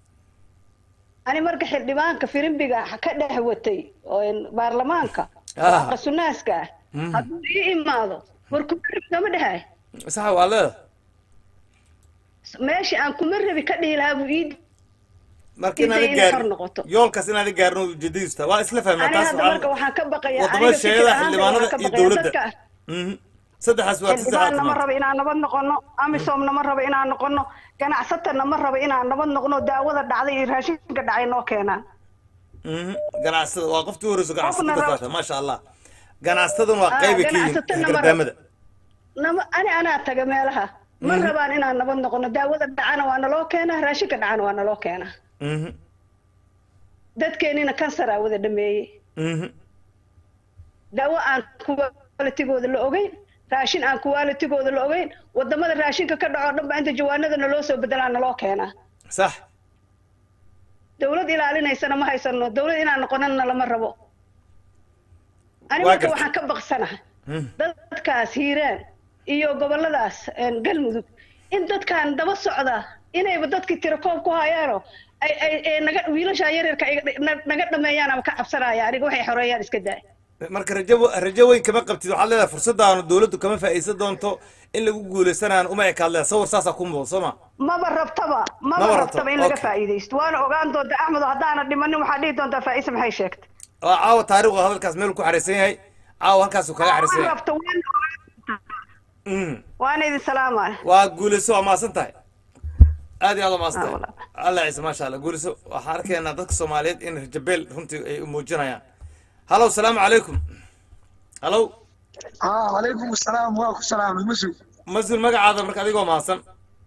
ani marka xildhibaanka firimbiga ka dhex watay oo in baarlamaanka Ah. qasuunaaska ah Mhm. hadduu ii imaado war kuma rabi kama dhahay sax waa leeda meeshii aan kuma rabi ka dhihi lahaa buu ii marka Intay inaad inay gaar xor noqoto. yoolkaas inaad gaarin oo ujeedadiisa tahay. waa isla fahmaa ani taas hadda marka waxaan ka baqayaa wadamada aniga fikir sheegada ahaan xildhibaanada waxaan ka iyo baqayaa dowladda dadka Mhm. saddexaas waa si xildhibaanna ma sax rabo inaan nabad noqono amisoomna ma rabo inaan noqono ganacsatana ma rabo inaan nabad noqono daawada dhacday iyo raashinka dhacay noo keenaan ganacsada waa qoftii horeyso ganacsada Qofna ka rab- saarta maasha allah ganacsataduna waa Ah, qayba ka yihiin ganacsatana ma rab- gardaamada nama ani anaa taga meelaha ma Mhm. rabaan inaan nabad noqono daawada dhacana waa naloo keenaa raashinka dhacana waa naloo keenaa Mhm, dadkeenina kansaraa wada dhameeyey mhm. daawo aan qualitigooda la ogeyn raashin aan qualitigooda la ogeyn wadamada raashinka ka dhaco dhan ba inta jawaanada naloo soo bedelaa naloo keenaa sax dawlad ilaalinaysana ma haysano dawlad inaan noqonana lama rabo ani Waa marka gartay. waxaan ka baqsanahay Mhm. dadkaas hiiraan iyo goboladaas een, galmudug in dadkan daba socda inayba dadkii tirakoob ku hayaano ay ay ay naga wiilasha yaryarka ay na- naga dhameeyaan ama ka cabsanaya aniga waxay xoreeyaan iska daay marka rajo rajo weyn kama qabtid waxaad leedahay fursadaanu dowladdu kama faa'iidsan doonto in lagu guuleysanaan uma ekaad leedahay sawir saasaa ku muuqda soo ma maba rabtaba Maba maba rabto, rabtaba in laga okay. faa'iidaysto waana ogaan doonta axmedo haddaana dhimanin waxaa dhihi doontaa faa'iisa maxay sheegtay waa caawa taariikhdu hadalkaas meel ku xariisan yahay caawa halkaasuu kaga xariisan ma yahay rabto waana Mhm. waana idin salaamaya waa guuleyso waa maasan tahay aad iyo aad waa maasan tahay alla ciise maasha allah guuleyso waxaan arkaynaa dadka soomaaliyeed in rajabeel runtii ay muujinayaan halow salaamu calaykum halow اه عليكم السلام وعليكم السلام المسلم mas-uul magacaada marka adigoo mahadsan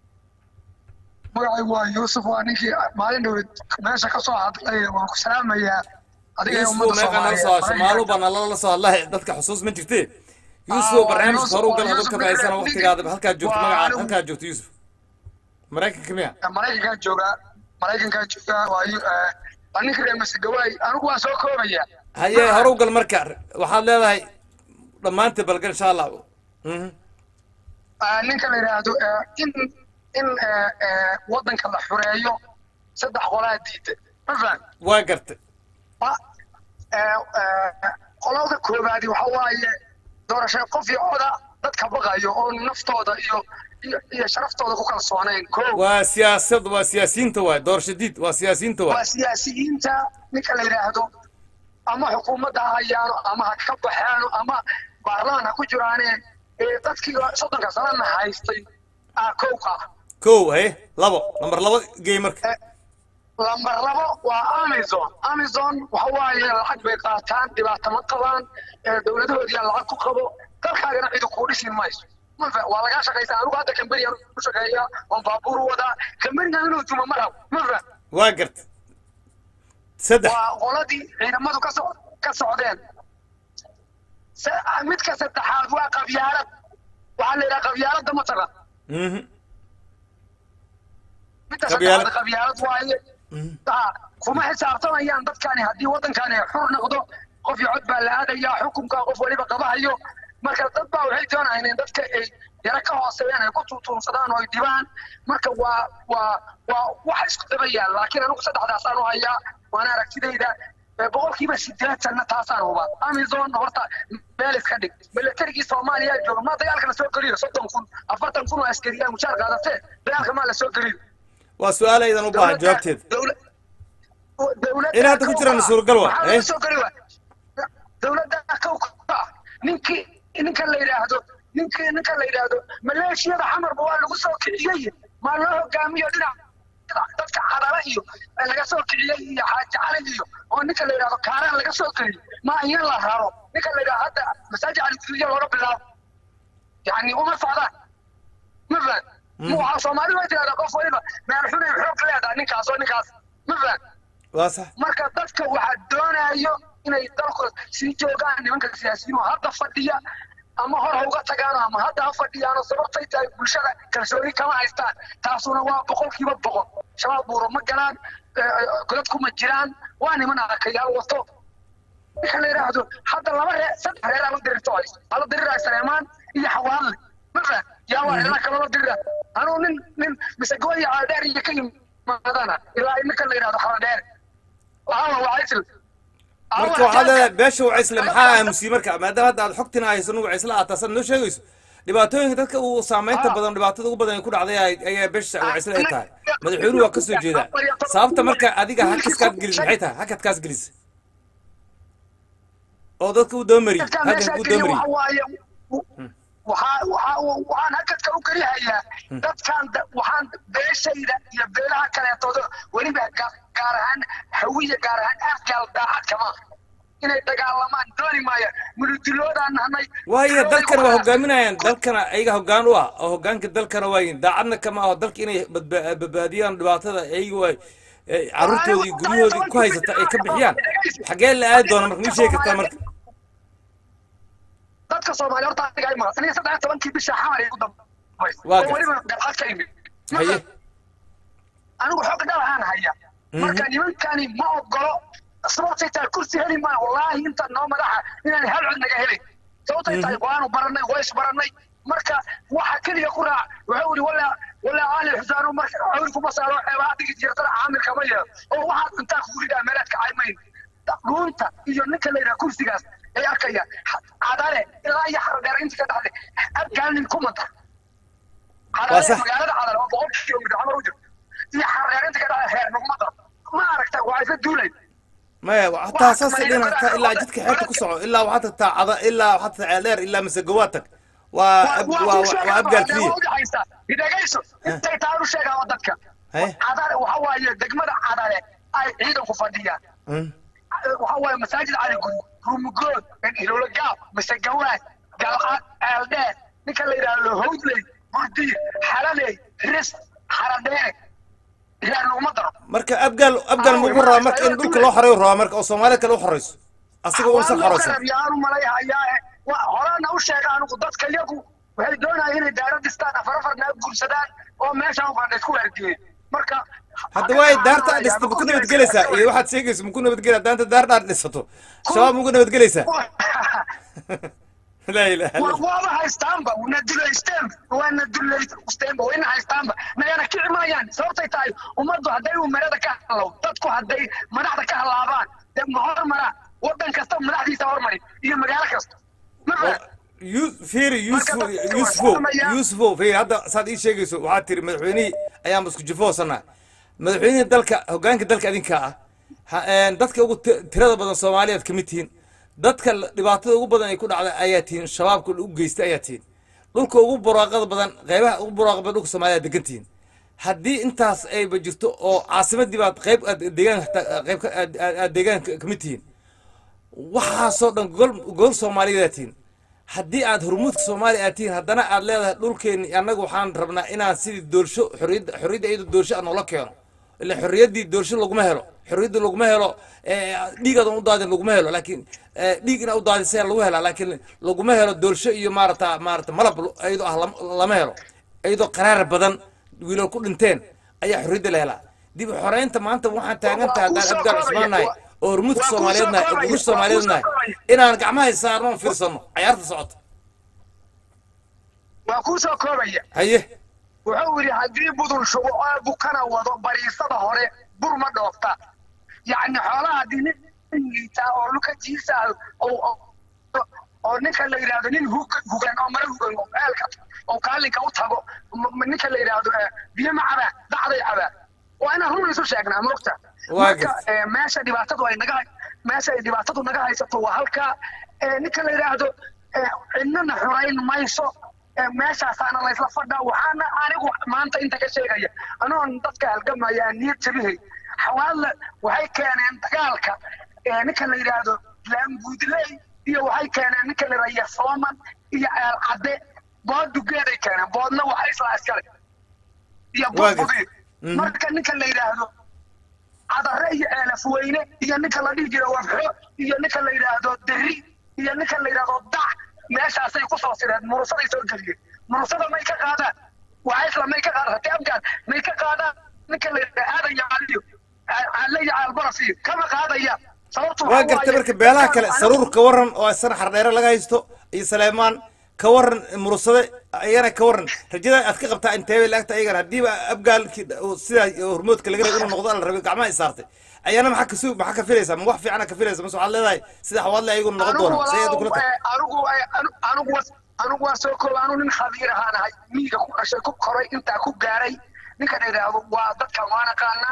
magacaygu waa yuusuf waa ninkii maalin dhowed meesha ka soo hadlay waan ku salaamayaa adiga iyo yuusuf ummadda meeqa nala soo hasho maaluu baa nalala soo hadlahay dadka xusuus ma jirtee yuusuf barnaamijka hore u gal adoo ka faa'iidsana waqtigaada halkaa joogto magaca halkaa joogto yuusuf maraykanka miya maraykankaa joogaa maraykankaa joogaa waa yu- eh, waa ninka reer masegawaay anigu waan soo koobaya haye hore u gal marka waxaad leedahay dhammaanteed balgal insha allah Mhm. Ah, ninka la yidhaahdo eh, in in eh, eh, waddanka la xureeyo saddex qolaa diida ma faham waa gartay Ma- eh, eh, qolada koobaadi waxa waaye doorasho qof iyo coda dadka baqayo oo naftooda iyo iyo iyo sharaftooda ku kalsoonayn ko waa siyaasad waa siyaasiyiinta waay doorasho diid waa siyaasiyiinta waa waay siyaasiyiinta ninka la yidhaahdo ama xukuumadda ha hayaano ama ha ka baxaano ama baarlamaan ha ku jiraane ee dadkii soddonka sanana haystay aa kowka kow haye labo nambar labo geey marka lambar labo waa amazon amazon waxa waaye lacag bay qaataan dhibaato ma qabaan ee dowladahoodiyaa lacag ku qabo dalkaagana cidu kuu dhisin mayso mafa waa lagaa shaqaysaa anigu hadda kamberiyan ku shaqeeya oon baabuur wadaa kamberigan inuu juma ma rabo mafa waa gartay saddex waa qoladii ciidamadu ka so- ka socdeen Se- midka saddexaad waa qabyaalad waxaa la yidhaha qabyaaladda ma taqa Mhm. midka Qabyaalad. saddexaad qabyaalad waaye Ah, kuma xisaabtamayaan dadkani haddii waddankani xur noqdo qof iyo cod baa la aadayaa xukunka qof waliba qabahayo marka dad baa waxay doonayaan in dadka ay yara ka hooseeyaan ay ku tuutuunsadaan oo ay dhibaan marka waa waa waa wax isku dabayaan laakiin anigu saddexdaasaan u hayaa waana aragtidayda Eh, boqolkiiba sideetanna taasaan huba amazon horta meel iska dhig milatarigii soomaaliya jooga ma dagaalka la soo geliyo soddon kun afartan kun oo askariyaa mushaar qaadatee dagaalka maa la soo geliyo waa su-aal aydan u baahan jawaabteeda dowladda in hadda ku jiraan suuragal waa waxaa eh laga soo geli waa dowladda kowka ah ninkii ninka la yidhaahdo ninka ninka la yidhaahdo maleeshiyada xamarba waa lagu soo kiciyey maa loo hogaamiyo dhinac dadka cadala iyo laga soo kiciyey iyo xaaji cali iyo oo ninka la yidhahdo kaaraan laga soo geliyey ma in la raro ninka la yidhahdo hadda masaajid cali guduudiya looga bilaabo yani uma socdaan ma fahan waxaa soomaali way tirahdaa qof waliba meel xunay xoog leedahay ninkaas oo ninkaas ma fahan waa sax marka dadka waxaa doonayo inay dalku sii joogaan nimanka siyaasiyiin oo hadda fadhiya ama hor ha uga tagaano ama hadda ha fadhiyaano sababtay tahay bulshada kalsooni kama haystaan taasuna waa boqolkiiba boqol shabaab buuro ma galaan godadku ma jiraan waa niman arkayaal wato ninka la yidhaahdo hadda laba reer saddex reer ala dirirto haysto ala diriraa sareemaan iyo xawaadle ma fahan yaa waa reeraha kaloo la dirira anuu nin nin mise gooya caladheer iyo ka yimaadana ilaa ninka la yidhahdo xaladheer waxaa waa wacaysil marka waxaad leedahay beesha wacaysle maxaa aamusiyey marka maadaama hadda aad xogtina hayso nu wacaysle aad taasan noo sheegayso dhibaatooyinka dadka uu saameynta badan dhibaatada ugu badan ay ku dhacday ay- ayaa beesha wacaysle ay tahay madaxweynuhu waa ka soo jeedaa sababta marka adiga hakaskaad gelis maxay tahay hakadkaas gelis oo dadka u dabamariyey dadka hakan meesha u geliya dabamariyey waxa waaye waxaa waxaa waxaan hakadka u gelihayaa dadkan da- waxaan beeshayda iyo beelaha kaleetooda weliba ga- gaar ahaan hawiya gaar ahaan afgaal daacad kama inay dagaalamaan dooni maayaan munudiloodaan nahnay waayo dalkan waa hogaaminayaan dalkana ayaga hoggaan u ah oo hoggaanka dalkana waayin daacadna kama aho dalka inay badba- badbaadiyaan dhibaatada ayaga waa carruurtoodii guryahoodii ku haysata ay ka bixiyaan xagee la aadi doona marka mii sheegi kartaa marka dadka soomaali horta aniga ay maqan aniga saddex iyo tobankii bisha xamar igu dambaysa Waa oo gartay. weliba galcad ka imid haye anigu xoog dhalahaan haya marka nimankani ma ogolo sababtay tahay kursi heli maa wallaahi inta noo madaxa inaan hal cod naga helin sababtay tahay waanu baranay ways baranay marka waxa keliya ku raac wuxuu yidhi wala wala aali xusaanu marka cawri kuma saaro xeebaha dhigi jirtana caamilka ma yeelo oo waxaad intaa kugu ridaa meelaad ka caymayn dhuunta iyo ninka la yidhaha kursigaas ay arkayaan cadale ilaa iyo xardheer inta ka dhaxday abgaalnin kumanta Waa cadale sax. magaalada cadale oo boqol kilomitr camar u jirto iyo xardheer inta ka dhaxday heer nuguma daro ma aragta waa isla duulay maya hataa saasay dhihin hataa ilaa jidka xeerta ku soco ilaa waxaad tagtaa cada ilaa waxaad tagtaa ceeldheer ilaa masegawaad tag waa ab- waa waa abgaal keliya idhagayso intay taan u sheegaan dadka haye cadale waxa waaye degmada cadale ay ciidanku fadhiyaan Mm. waxa waaye masaajid cali guri ruumugood ilolagaab masegawaad galcad ceeldheer ninka la yidhaahdo howdley burdiir xalaley ris xaradheere ilaa nuguma daro marka abgaal abgaal muxuu rabaa marka in dhulka loo xoreeyo rabaa marka oo soomaalida kale u xoreyso asiga uusan xoreysan yaanu malayhayaa horena u sheega anigu dadka iyagu waxay doonayaan inay daara dhistaan afar afarna guursadaan oo meesha ufadha isku waardiyen marka hadda waay daarta aad dhista maku nabadgelaysaa iyo waxaad sheegayso maku nabadgelaa daanta daar dhaar dhisato shabaab maku nabadgelaysaa laa ilaha illa wa- waaba haystaanba wana dulaysteen waana dulaysteenba wayna haystaanba nagana kici maayaan sababtay tahay ummaddu hadday umarada ka halaw dadku hadday madaxda ka halaabaan dee ma hormara wadan kasta madaxdiisa hormari iyo magaalo kasta ma fahan Yu- fiiri yusufo yusufo yusufo fiiri hadda saad ii sheegayso waxaad tiri madaxweynihii ayaan isku jifoosanaa madaxweynihii dalka hoggaanka dalka adinkaa ah Ha- een, dadka ugu ti- tirada badan soomaaliyaad kamid tihiin dadka la- dhibaatada ugu badan ay ku dhacda ayaa tihiin shabaabka u geystay ayaa tihiin dhulka ugu buraaqada badan qeybaha ugu buraaqa badan dhulka soomaaliya degan tihiin haddii intaas ayba jirto oo caasimadii baad qeyb aad deegaan qeyb ka- aad- aad aad deegaan ka- kamid tihiin waxaasoo dhan gol gol soomaaliyeed aad tihiin haddii aad hormuudka soomaaliya aad tihiin haddana aad leedahay dhulkeenni annaga waxaan rabnaa inaan sidii doorsho xorriyadda xorriyadda iyadoo doorsho aan noola keeno ila xorriyaddii doorsho laguma helo xorriyadda laguma helo eh, dhiigaadan u daadin laguma helo laakiin eh, dhiig inaa u daadisaya lagu helaa laakiin laguma helo doorsho iyo maarata maarata malab iyadoo ah lam- lama helo iyadoo qaraar badan wiilal ku dhinteen ayaa xorriyadda la helaa dib u xoreynta maanta waxaan taagan tahay haddaan abgaal cusmaan nahay oo hormuudka soomaaliyeed nahay oo gurush soomaaliyeed nahay inaan gacmaha saarno oon fiirsano cayaarta socota waa kuu soo koobaya haye wuxuu yidhi haddii budul shubo oo bukana wado bariisada hore bur ma dhoofta yacni xoolaha haddii nin liitaa oo luka jiisa ah oo- oo- oo ninka la yidhaahdo nin hug- hugan oo mara hugan oo ceelka oo kaalinka u tago m- m- ninka la yidhaahdo eh, biyo ma cabaa dacday cabaa waa inaan run isu sheegnaa moogta Waa marka gartay. eh, meesha dhibaatadu ay naga meesha ay dhibaatadu naga haysato waa halkaa eh, ninka la yidhaahdo ee, cidnana xurayn mayso ee, meeshaasaana laysla fadhaa waxaana anigu maanta inta ka sheegaya anoon dadka halgamaya aan niyad jabihay xawaadle waxay keeneen dagaalka ee, ninka la yidhaahdo laambuudley iyo waxay keeneen ninka la yidhahdo yasooman iyo ceel cadde bood dugeeday keeneen boodna waxa isla iskale iyo Waa budbudiir Mhm. marka ninka la yidhaahdo cadare iyo eelaf weyne iyo ninka la dhihi jiro wabxo iyo ninka la yidhaahdo deri iyo ninka la yidhaahdo dac meeshaasay ku soo sireen murusaday soo geliyeen murusada may ka qaadaan wacaysla may ka qaadaan hati afgaan may ka qaadaan ninka la yidhaahdo aadan iyo caliyo calle iyo caalbaras iyo kama qaadayaan sababtu waa waxa gartay waaye marka beelaha kale anigu- saruur ka waran oo isana xardheere laga haysto iyo saleemaan ka waran mursade ayana ka waran rajada aad ka qabtaa intee bay laagta ayagana haddiiba abgaalkii uu sidaa hormoodka laga rabay inuu noqdo ala rabay gacmaha isaartay ayana maxaa kasu maxaa ka filaysaa ma wax fiicana ka filaysa mase waxaad leedahay sida xawaadle ayaguna noqon anigu doona say aad kula tahay walaaw, eh, anigu eh, anu- anigu was- anigu waa soo kooba anu nin khabiir ahaan ahay miyiga ku dhashay ku koray intaa ku gaaray ninka la yidhaahdo waa dadkan waa naqaanaa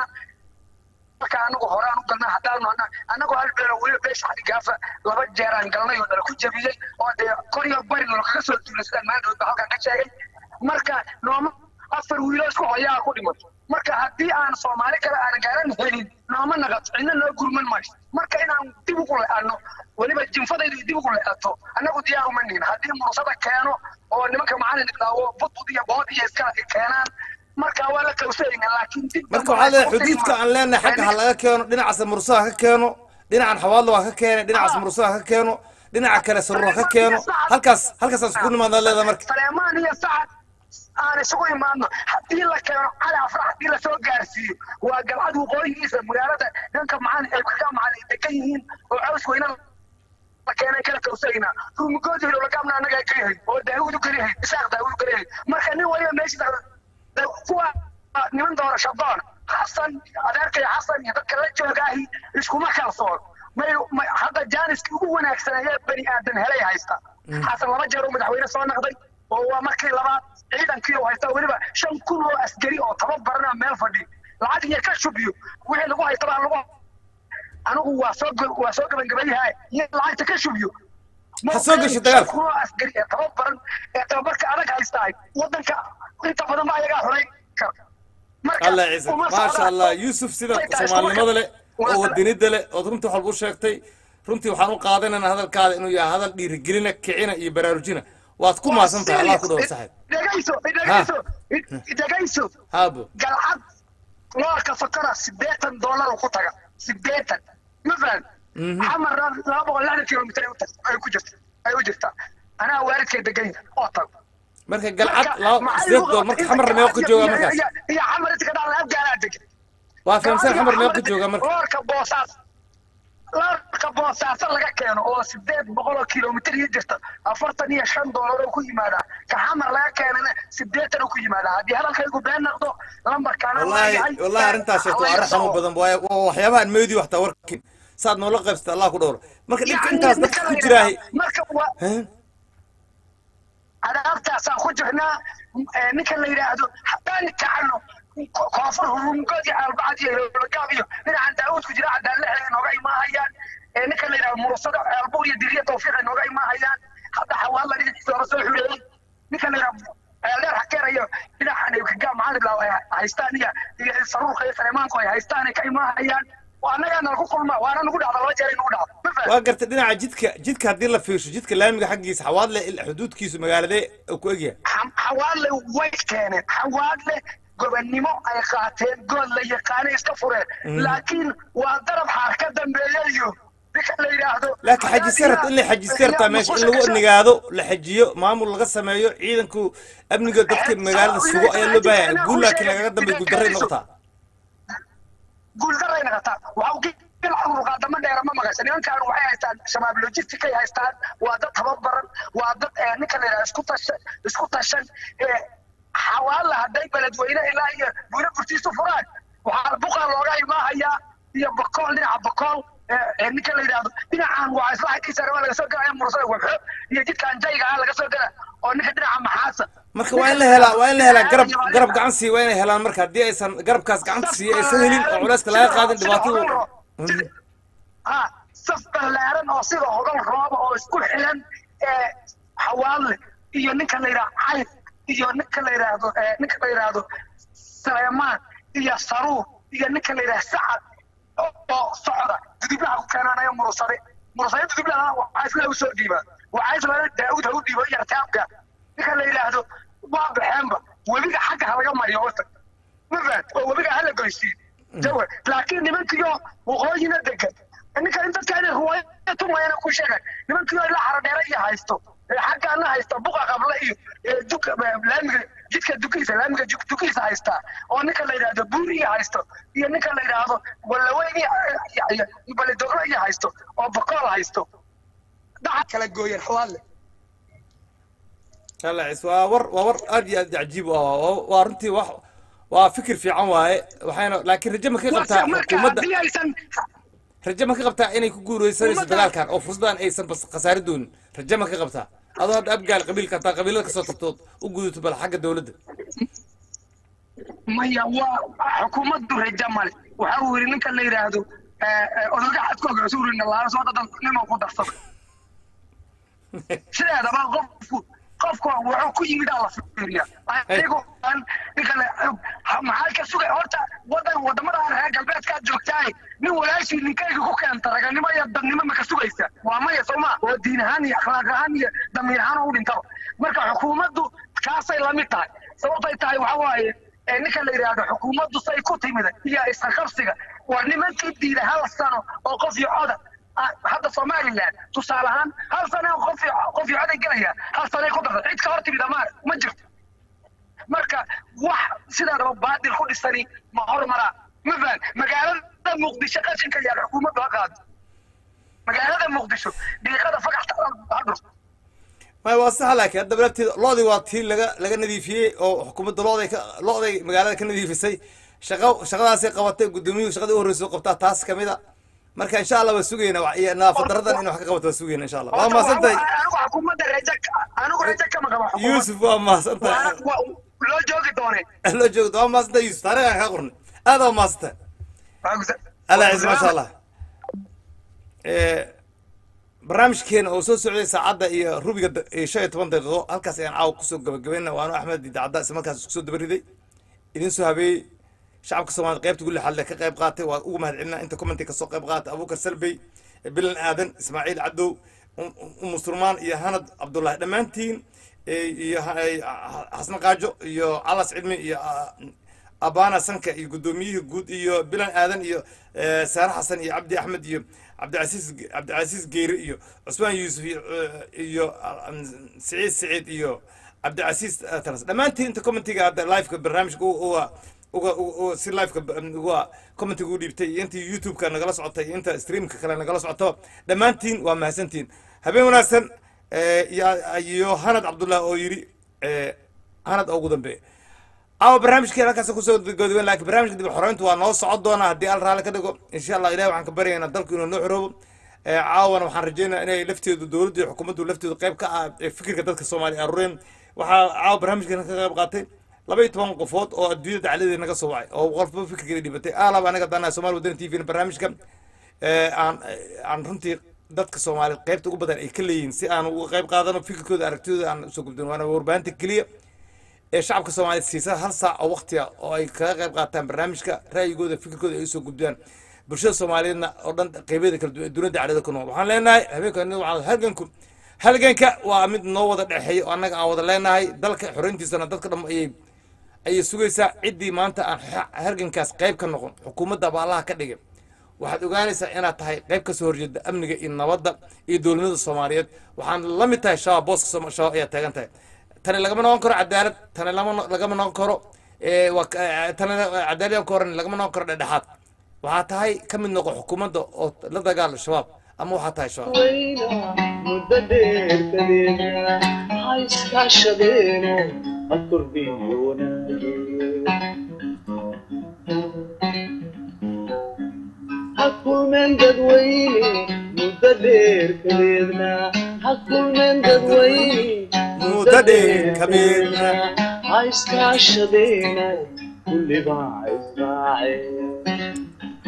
marka anagu hore aan u galnay haddaanu ana- anagu hal beelo weliba beesha xadhigaafa laba jeer aan galnay oo nala ku jabiyey oo dee kor iyo bari nala kaga soo duulay sidaan maandhood ba halkan ka sheegay marka nooma afar wiilo isku hoyaa ku dhimato marka haddii aan soomaali kale aan gaaran helin nooma naqato cidna noo gurman mayso marka inaan dib ugu le'ano weliba jinfadaydu dib ugu le'ato annagu diyaar uma nihin haddii mursada keeno oo nimanka macalin idhaawo budbud iyo bood iyo iska keenaan marka waa la kawsayna laakiin dib marka waxaa leedahay xuduudka aan leenahay xagga ha laga keeno dhinacaas mursaha ka keeno dhinacan xawaadlo ha ka keene dhinacaas mursaha ha ka keeno dhinaca kale saruur ha ka keeno halkaas halkaasaan isku nimaadaan leedahay marka saleemaan iyo sacad aan isugu imaadno haddii la keeno cali afra haddii lasoo gaarsiiyo waa galcad waqooyigiisa magaalada dhanka macalin ay kaga macalin ay degan yihiin oo caws weyna la keenay kala kawsayna rumigoodi hilolagaabna annaga ka yahay oo daawudu kala yahay isaaq daawudu kala yahay marka nin waliba meesha da- kuwa niman doorasho doon xasan adeerkay xasan iyo dadka la joogaahi iskuma kalsoon may may- hadda jaaniskii ugu wanaagsan ee bani aadan helay haysta xasan laba jeer uu madaxweyne soo noqday oo waa markii labaad ciidankii uu haysta weliba shan kun oo askari oo tababarana meel fadhi lacag iyo ka shubiyo wixii lagu haysta baa lagu anigu waa soo go- waa soo gabagabayahay iyo lacagta ka shubiyo Ha soo gasho dagaalka. kun oo askari ee tababaran ee tababarka adag haystaay wadanka inta badan ba ayagaa xuray kara marka allah ciise uma maasha socdaan. allah yuusuf sida soomaalinimada leh oo wadanida leh ood runtii waxaad u sheegtay runtii waxaan u qaadanaynaa hadalkaada inuu yahay hadal dhiirigelina kicina iyo baraarujina waad ku maasan tahay allah ku dhawo saxib dhegayso dhegayso dhegayso haabo galcad loorka fakara sideetan doolar uu ku taga sideetan ma fahan xamar laba boqol lixdan kilomitir ay u tag- ay ku jirta ay u jirtaa anaa waalidkay degan yahay oo tago marka galcad laba sideed dool marka xamarna meeqa ku joogaa markaas iyo xamar inta ka dhacda afgaalaa degan waa fahamsan xamar meeqa ku joogaa marka loorka boosaas loorka boosaaso laga keeno oo sideed boqol oo kilomitir ii jirta afartan iyo shan doolar oo ku yimaadaa ka xamar laga keenana sideetan oo ku yimaadaa haddii hadalkaygu been noqdo lambarkaana wallahi wallahi arrintaas sheegto waa arrin xanuun badan waaye waa waxyaabaha aan meedi waxtaa warkin saad noola qaybsata allah ku dhowro marka dhibka intaas dadka ku jiraahay marka waa adaabtaasaan ku jirnaa eh, ninka la yidhaahdo haddaan kacano ko- koonfur hurungood iyo albacad iyo lagaab iyo dhinacan daawud ku jira cadaan lexda nooga imaahayaan Eh, ninka la yidhahdo murusada ceelbuur iyo diriya tawfiiq nooga imaahayaan hadda xawaala dhinaciisa hore soo xureeyey ninka la yidhahdo ceeldheer hakeerayo dhinacan ay kagaa macalin ay haystaan iyo iyo saruurka iyo saleemaanku ay haystaan ay ka imaahayaan waa annagaa nalagu kulmaa waana nagu dhacda laba jeer ay nagu dhacda ma fahamtay? waa gartay dhinaca jidka jidka haddii la fiirsho jidka laamiga xaggiisa xawaadle il- xuduudkiisu magaaladee uu ku egyahay Xa- xawaadle way keeneen xawaadle gobonnimo ay qaateen good la yaqaanay iska fureen Mhm. laakiin waa darab xaar ka dambeeyayo ninka la yidhaahdo laakiin xajiseert in la xajiseertaa meesha in lagu nigaado la xajiyo maamul laga sameeyo ciidanku amniga dadka magaalada sugo ayaa loo baahan yahay guul laakiin lagaga dambeeya guuldarray noqotaa guuldaray noqotaa waxa urqaadama dheera ma maqasha nimankaan waxay haystaan shabaab logistic ay haystaan waa dad tababaran waa dad eh, ninka la yidhahdo isku tashan isku tashan eh, xawaala hadday beledweyne ilaa iyo buuro burtiisu furaan waxaa buqaa looga imaahayaa iyo bakool dhinaca bakool eh, eh, ninka la yidhahdo dhinacan waa isla xaggiisa raba laga soo galaya mursada wabxo iyo jidkaan jayga ah laga soo gala oo ninka dhinaca maxaasa marka waa in la helaa waa in la helaa garab garab gacan siiya waa inay helaan marka haddii aysan garabkaas gacanta siiya aysan helin oo culayska laga qaadin dhibaatadu ha saf ballaaran oo sida hogal rooba oo isku xilan eh, xawaadle iyo ninka la yidhaahdo cayf iyo ninka la yidhaahdo eh, ninka la yidhaahdo suleymaan iyo saruur iyo ninka la yidhaahdo sacad oo oo socda dudublaha ku keenanayo murusade murusade dudublaha waxaa isla usoo dhiibaa waxaa isla daawud ha u dhiibo yartaabka ninka la yidhaahdo waa baxeenba webiga xagga ha laga mariyo horta ma fahad oo webiga hala goysiin jawa laakiin nimankiyo waqooyina degan ninka in dadka inay ruwaaya tumayana ku sheegan nimankiyo ila xaradheera iyo haysto ee xaggaana haysta buqa qabla iyo ee duka laamiga jidka dukiisa laamiga juk- dukiisa haystaa oo ninka la yidhaahdo buuriya haysto iyo ninka la yidhaahdo walaweyn iyo iyo- iyo baledoglo iyo haysto oo bakool haysto dhaca kala gooyeen xawaadle kalacis waa war waa war aad iyo aad cajiib u ah waa- waa runtii wax waa fikir fiican waaye waxayna laakiin raje ma ka qabtaa marka xukuumadda haddii aysan raje ma ka qabtaa inay ku guureysanayso dagaalkan oo fursadan aysan bas khasaari doonin raje ma ka qabtaa adoo hadda abgaal qabiilka hataa qabiilada kasoo tagtood u gudato bal xagga dowladda maya waa xukuumaddu raja male waxa uu yidhi ninka la yidhaahdo odaga xadkooga cusuri nalaala soo dadan nimo ku darsada sideedaba qofku qofku wuxuu ku yimid aa la fiiriya anigu aan ninka le maxaa ka sugay horta wadan wadamada aan reer galbeedkaad joogtaay nin walaashii ninkayga ku keenta raganimo iyo dadnimo ma ka sugaysa waa maya sooma oo diin ahaan iyo akhlaaq ahaan iyo damiir ahaan u dhintaba marka xukuumaddu kaasay lamid tahay sababtay tahay waxa waaye ee ninka la yidhaahdo xukuumaddu say ku timid iyo isqaqabsiga waa nimankii diida hal sano oo qof iyo coda ah, hadda somaliland tusaale ahaan hal sano oo qof iyo qof iyo coday gelaya hal sanay ku darta cid ka hor timid amaar ma jirto marka wax sidaadaba baadil ku dhisani ma hormaraa ma fahan magaalada muqdisho qashinka yaal xukuumaddu ha qaado magaalada muqdisho dhiiqada fagaxta ha dhurto maya waa sax laakiin hadda lafteeda loodii waa tii laga laga nadiifiyey oo xukuumadda looday ka looday magaalada ka nadiifisay shaqo shaqadaasay qabatay gudoomiyuhu shaqadii u horreysay oo qabtaa taas kamid a marka insha allah waa sugayna wa- iyo nadaafad daradan in wax ka qabato waa sugayna insha allah waa mahadsan tahay anigu xukuumadda raja anigu raja kama qaba xukuumadda. yuusuf waa mahadsan tahay Waa- waa- loo joogi doone loo joogto waa mahadsan tahay yuusuf taariikhan kaa qornay aad waa mahadsan tahay allah ciise maasha allah Eh, barnaamijkeena oo soo socday saacadda iyo rubiga da- iyo shan iyo toban daqiiqo halkaas ayaan caawa kusoo gabagabayna waanu axmed idaacadda isla markaas isku soo dabariday idin soo habeeyey shacabka soomaaliyed qaybta gulli xalle ka qayb qaatay waa ugu mahad celinaa inta commenti kasoo qayb qaatay abuukar salbey bilan aadan ismaaciil cadow Um- Um- musulmaan iyo hanad cabdullaahi dhammaantiin eh, iyo ha- eh, xasan qaajo iyo calas cilmi iyo ah, abana sanka iyo guddoomiyihii guud iyo bilan aadan iyo eh, saare xasan iyo cabdi axmed iyo cabdicasiis cabdicasiis geyre iyo cusmaan yuusuf iyo eh, iyo ah, um, siciid siciid iyo cabdicasiis eh, talas dhammaantiin inta commentiga hadda liveka barnaamijka u- uga uga uga- si liveka b- uga commentiga u dhiibtay iyo intii youtube-ka nagala socotay iyo inta streamka kale nagala socoto dhammaantiin waa mahadsantiin habeen wanaagsan eh, iyo iyo hanad cabdullah oo yidhi eh, hanad oo ugu dambeeya caawa barnaamijkeena halkaas kusoo gabagabeyn laakiin barnaamijka dib u xoreyntu waa noo socon doonaa haddii al raalli ka dhigo insha allah ilahi waxaan ka baryaynaa dalku inuu noo xoroobo Eh, caawana waxaan rajaynayaa inay lafteedu dowladdu iyo xukuumaddu lafteedu qayb ka ah ee fikirka dadka soomaaliya aruureen waxaa caawa barnaamijkeena ka qayb qaatay laba iyo toban qofood oo adduunyada dacladeeda naga soo wacay oo qolba fikirkeeda dhibatay aalab anaga danaa somaali wadani t v barnaamijka eh, aan aan runtii dadka soomaaliyeed qaybta ugu badan ay ka leeyihiin si aan uga qayb qaadano fikirkooda aragtidooda aan usoo gudbin waana warbaahinta keliya ee shacabka soomaaliyeed siisa hal saac oo waqtiga oo ay kaga qayb qaataan barnaamijka ra'yigooda fikirkooda ay usoo gudbiyaan bulshada soomaaliyeedna oo dhan qeybeeda kala duwan dunida daclada ku nool waxaan leenahay habeenkan waxaan halganku halganka waa mid noo wada dhexeeya oo annaga aan wada leenahay dalka xoreyntiisana dadka dham ayay ayay sugaysaa ciddii maanta aan ha- halgankaas qayb ka noqon xukuumadda baallaha ka dhigay waxaad ogaanaysaa inaad tahay qayb ka soo horjeeda amniga iyo nabadda iyo dowladnimada soomaaliyeed waxaan la mid tahay shabaab booska Sooma- shabaab ayaa taagan tahay tani lagama noqon karo cadaalad tani lama no- lagama noqon karo eh, waa ka- eh, tani cadaalad ka horan lagama noqon karo dhexdhexaad waxaa tahay ka mid noqo xukuumadda oo la dagaala shabaab ama waxaa tahay shabaab muddo dheer kadeedna ha iskaashadeeno ha kordhiyo ha kulmeen dadweyne muddo dheer kadeedna ha kulmeen dadweyne muddo dheer kadeedna ha iskaashadeeno kullibaa israaceen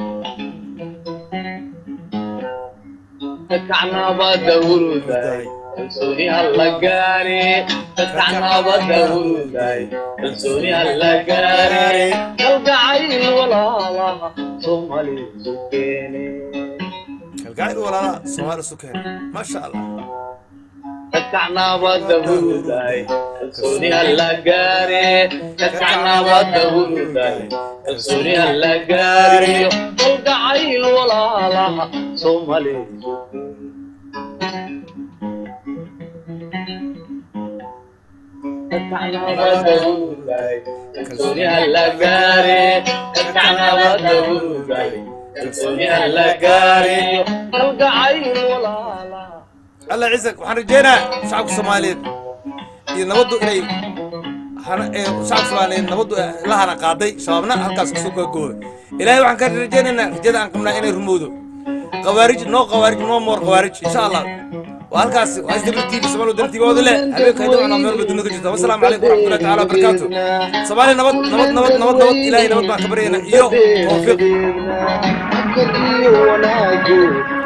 kacnaba dawruday kalsooni halla gaare dadka nabadda huruday kalsooni halla gaare kalgacayl walaalaha soomaali isu keene kalgacayl walaalaha soomaali isu keene maasha allah dadka nabadda huruday kalsooni halla gaare dadka nabadda huruday kalsooni halla gaare kalgacayl walaalaha soomaali isu kalsooni halla gaare dadka nabadda huruday kalsooni halla gaare kalgacayl walaalaha alla ciisak waxaan rajeynaa shacabka soomaaliyeed iyo nabaddu inay hana- ee shacabka soomaaliyeed nabaddu la hana qaaday shabaabna halkaas kasoo gagooba ilaahay waxaan ka rajaynaynaa rajada aan qabnaa inay rumowdo qawaarij noo qawaarij noo moor qawaarij insha allah waa halkaas waa isdabir tv somaali wadana tv wada leh habeenka haydii waxnaa meel baduna ka jirta wasalaamu calaykum waraxmatullahi tacaala wabarakaatu soomaaliya nabad nabad nabad nabad nabad ilaahay nabad baan ka baryaynaa iyo tawfiiq iyo wanaagu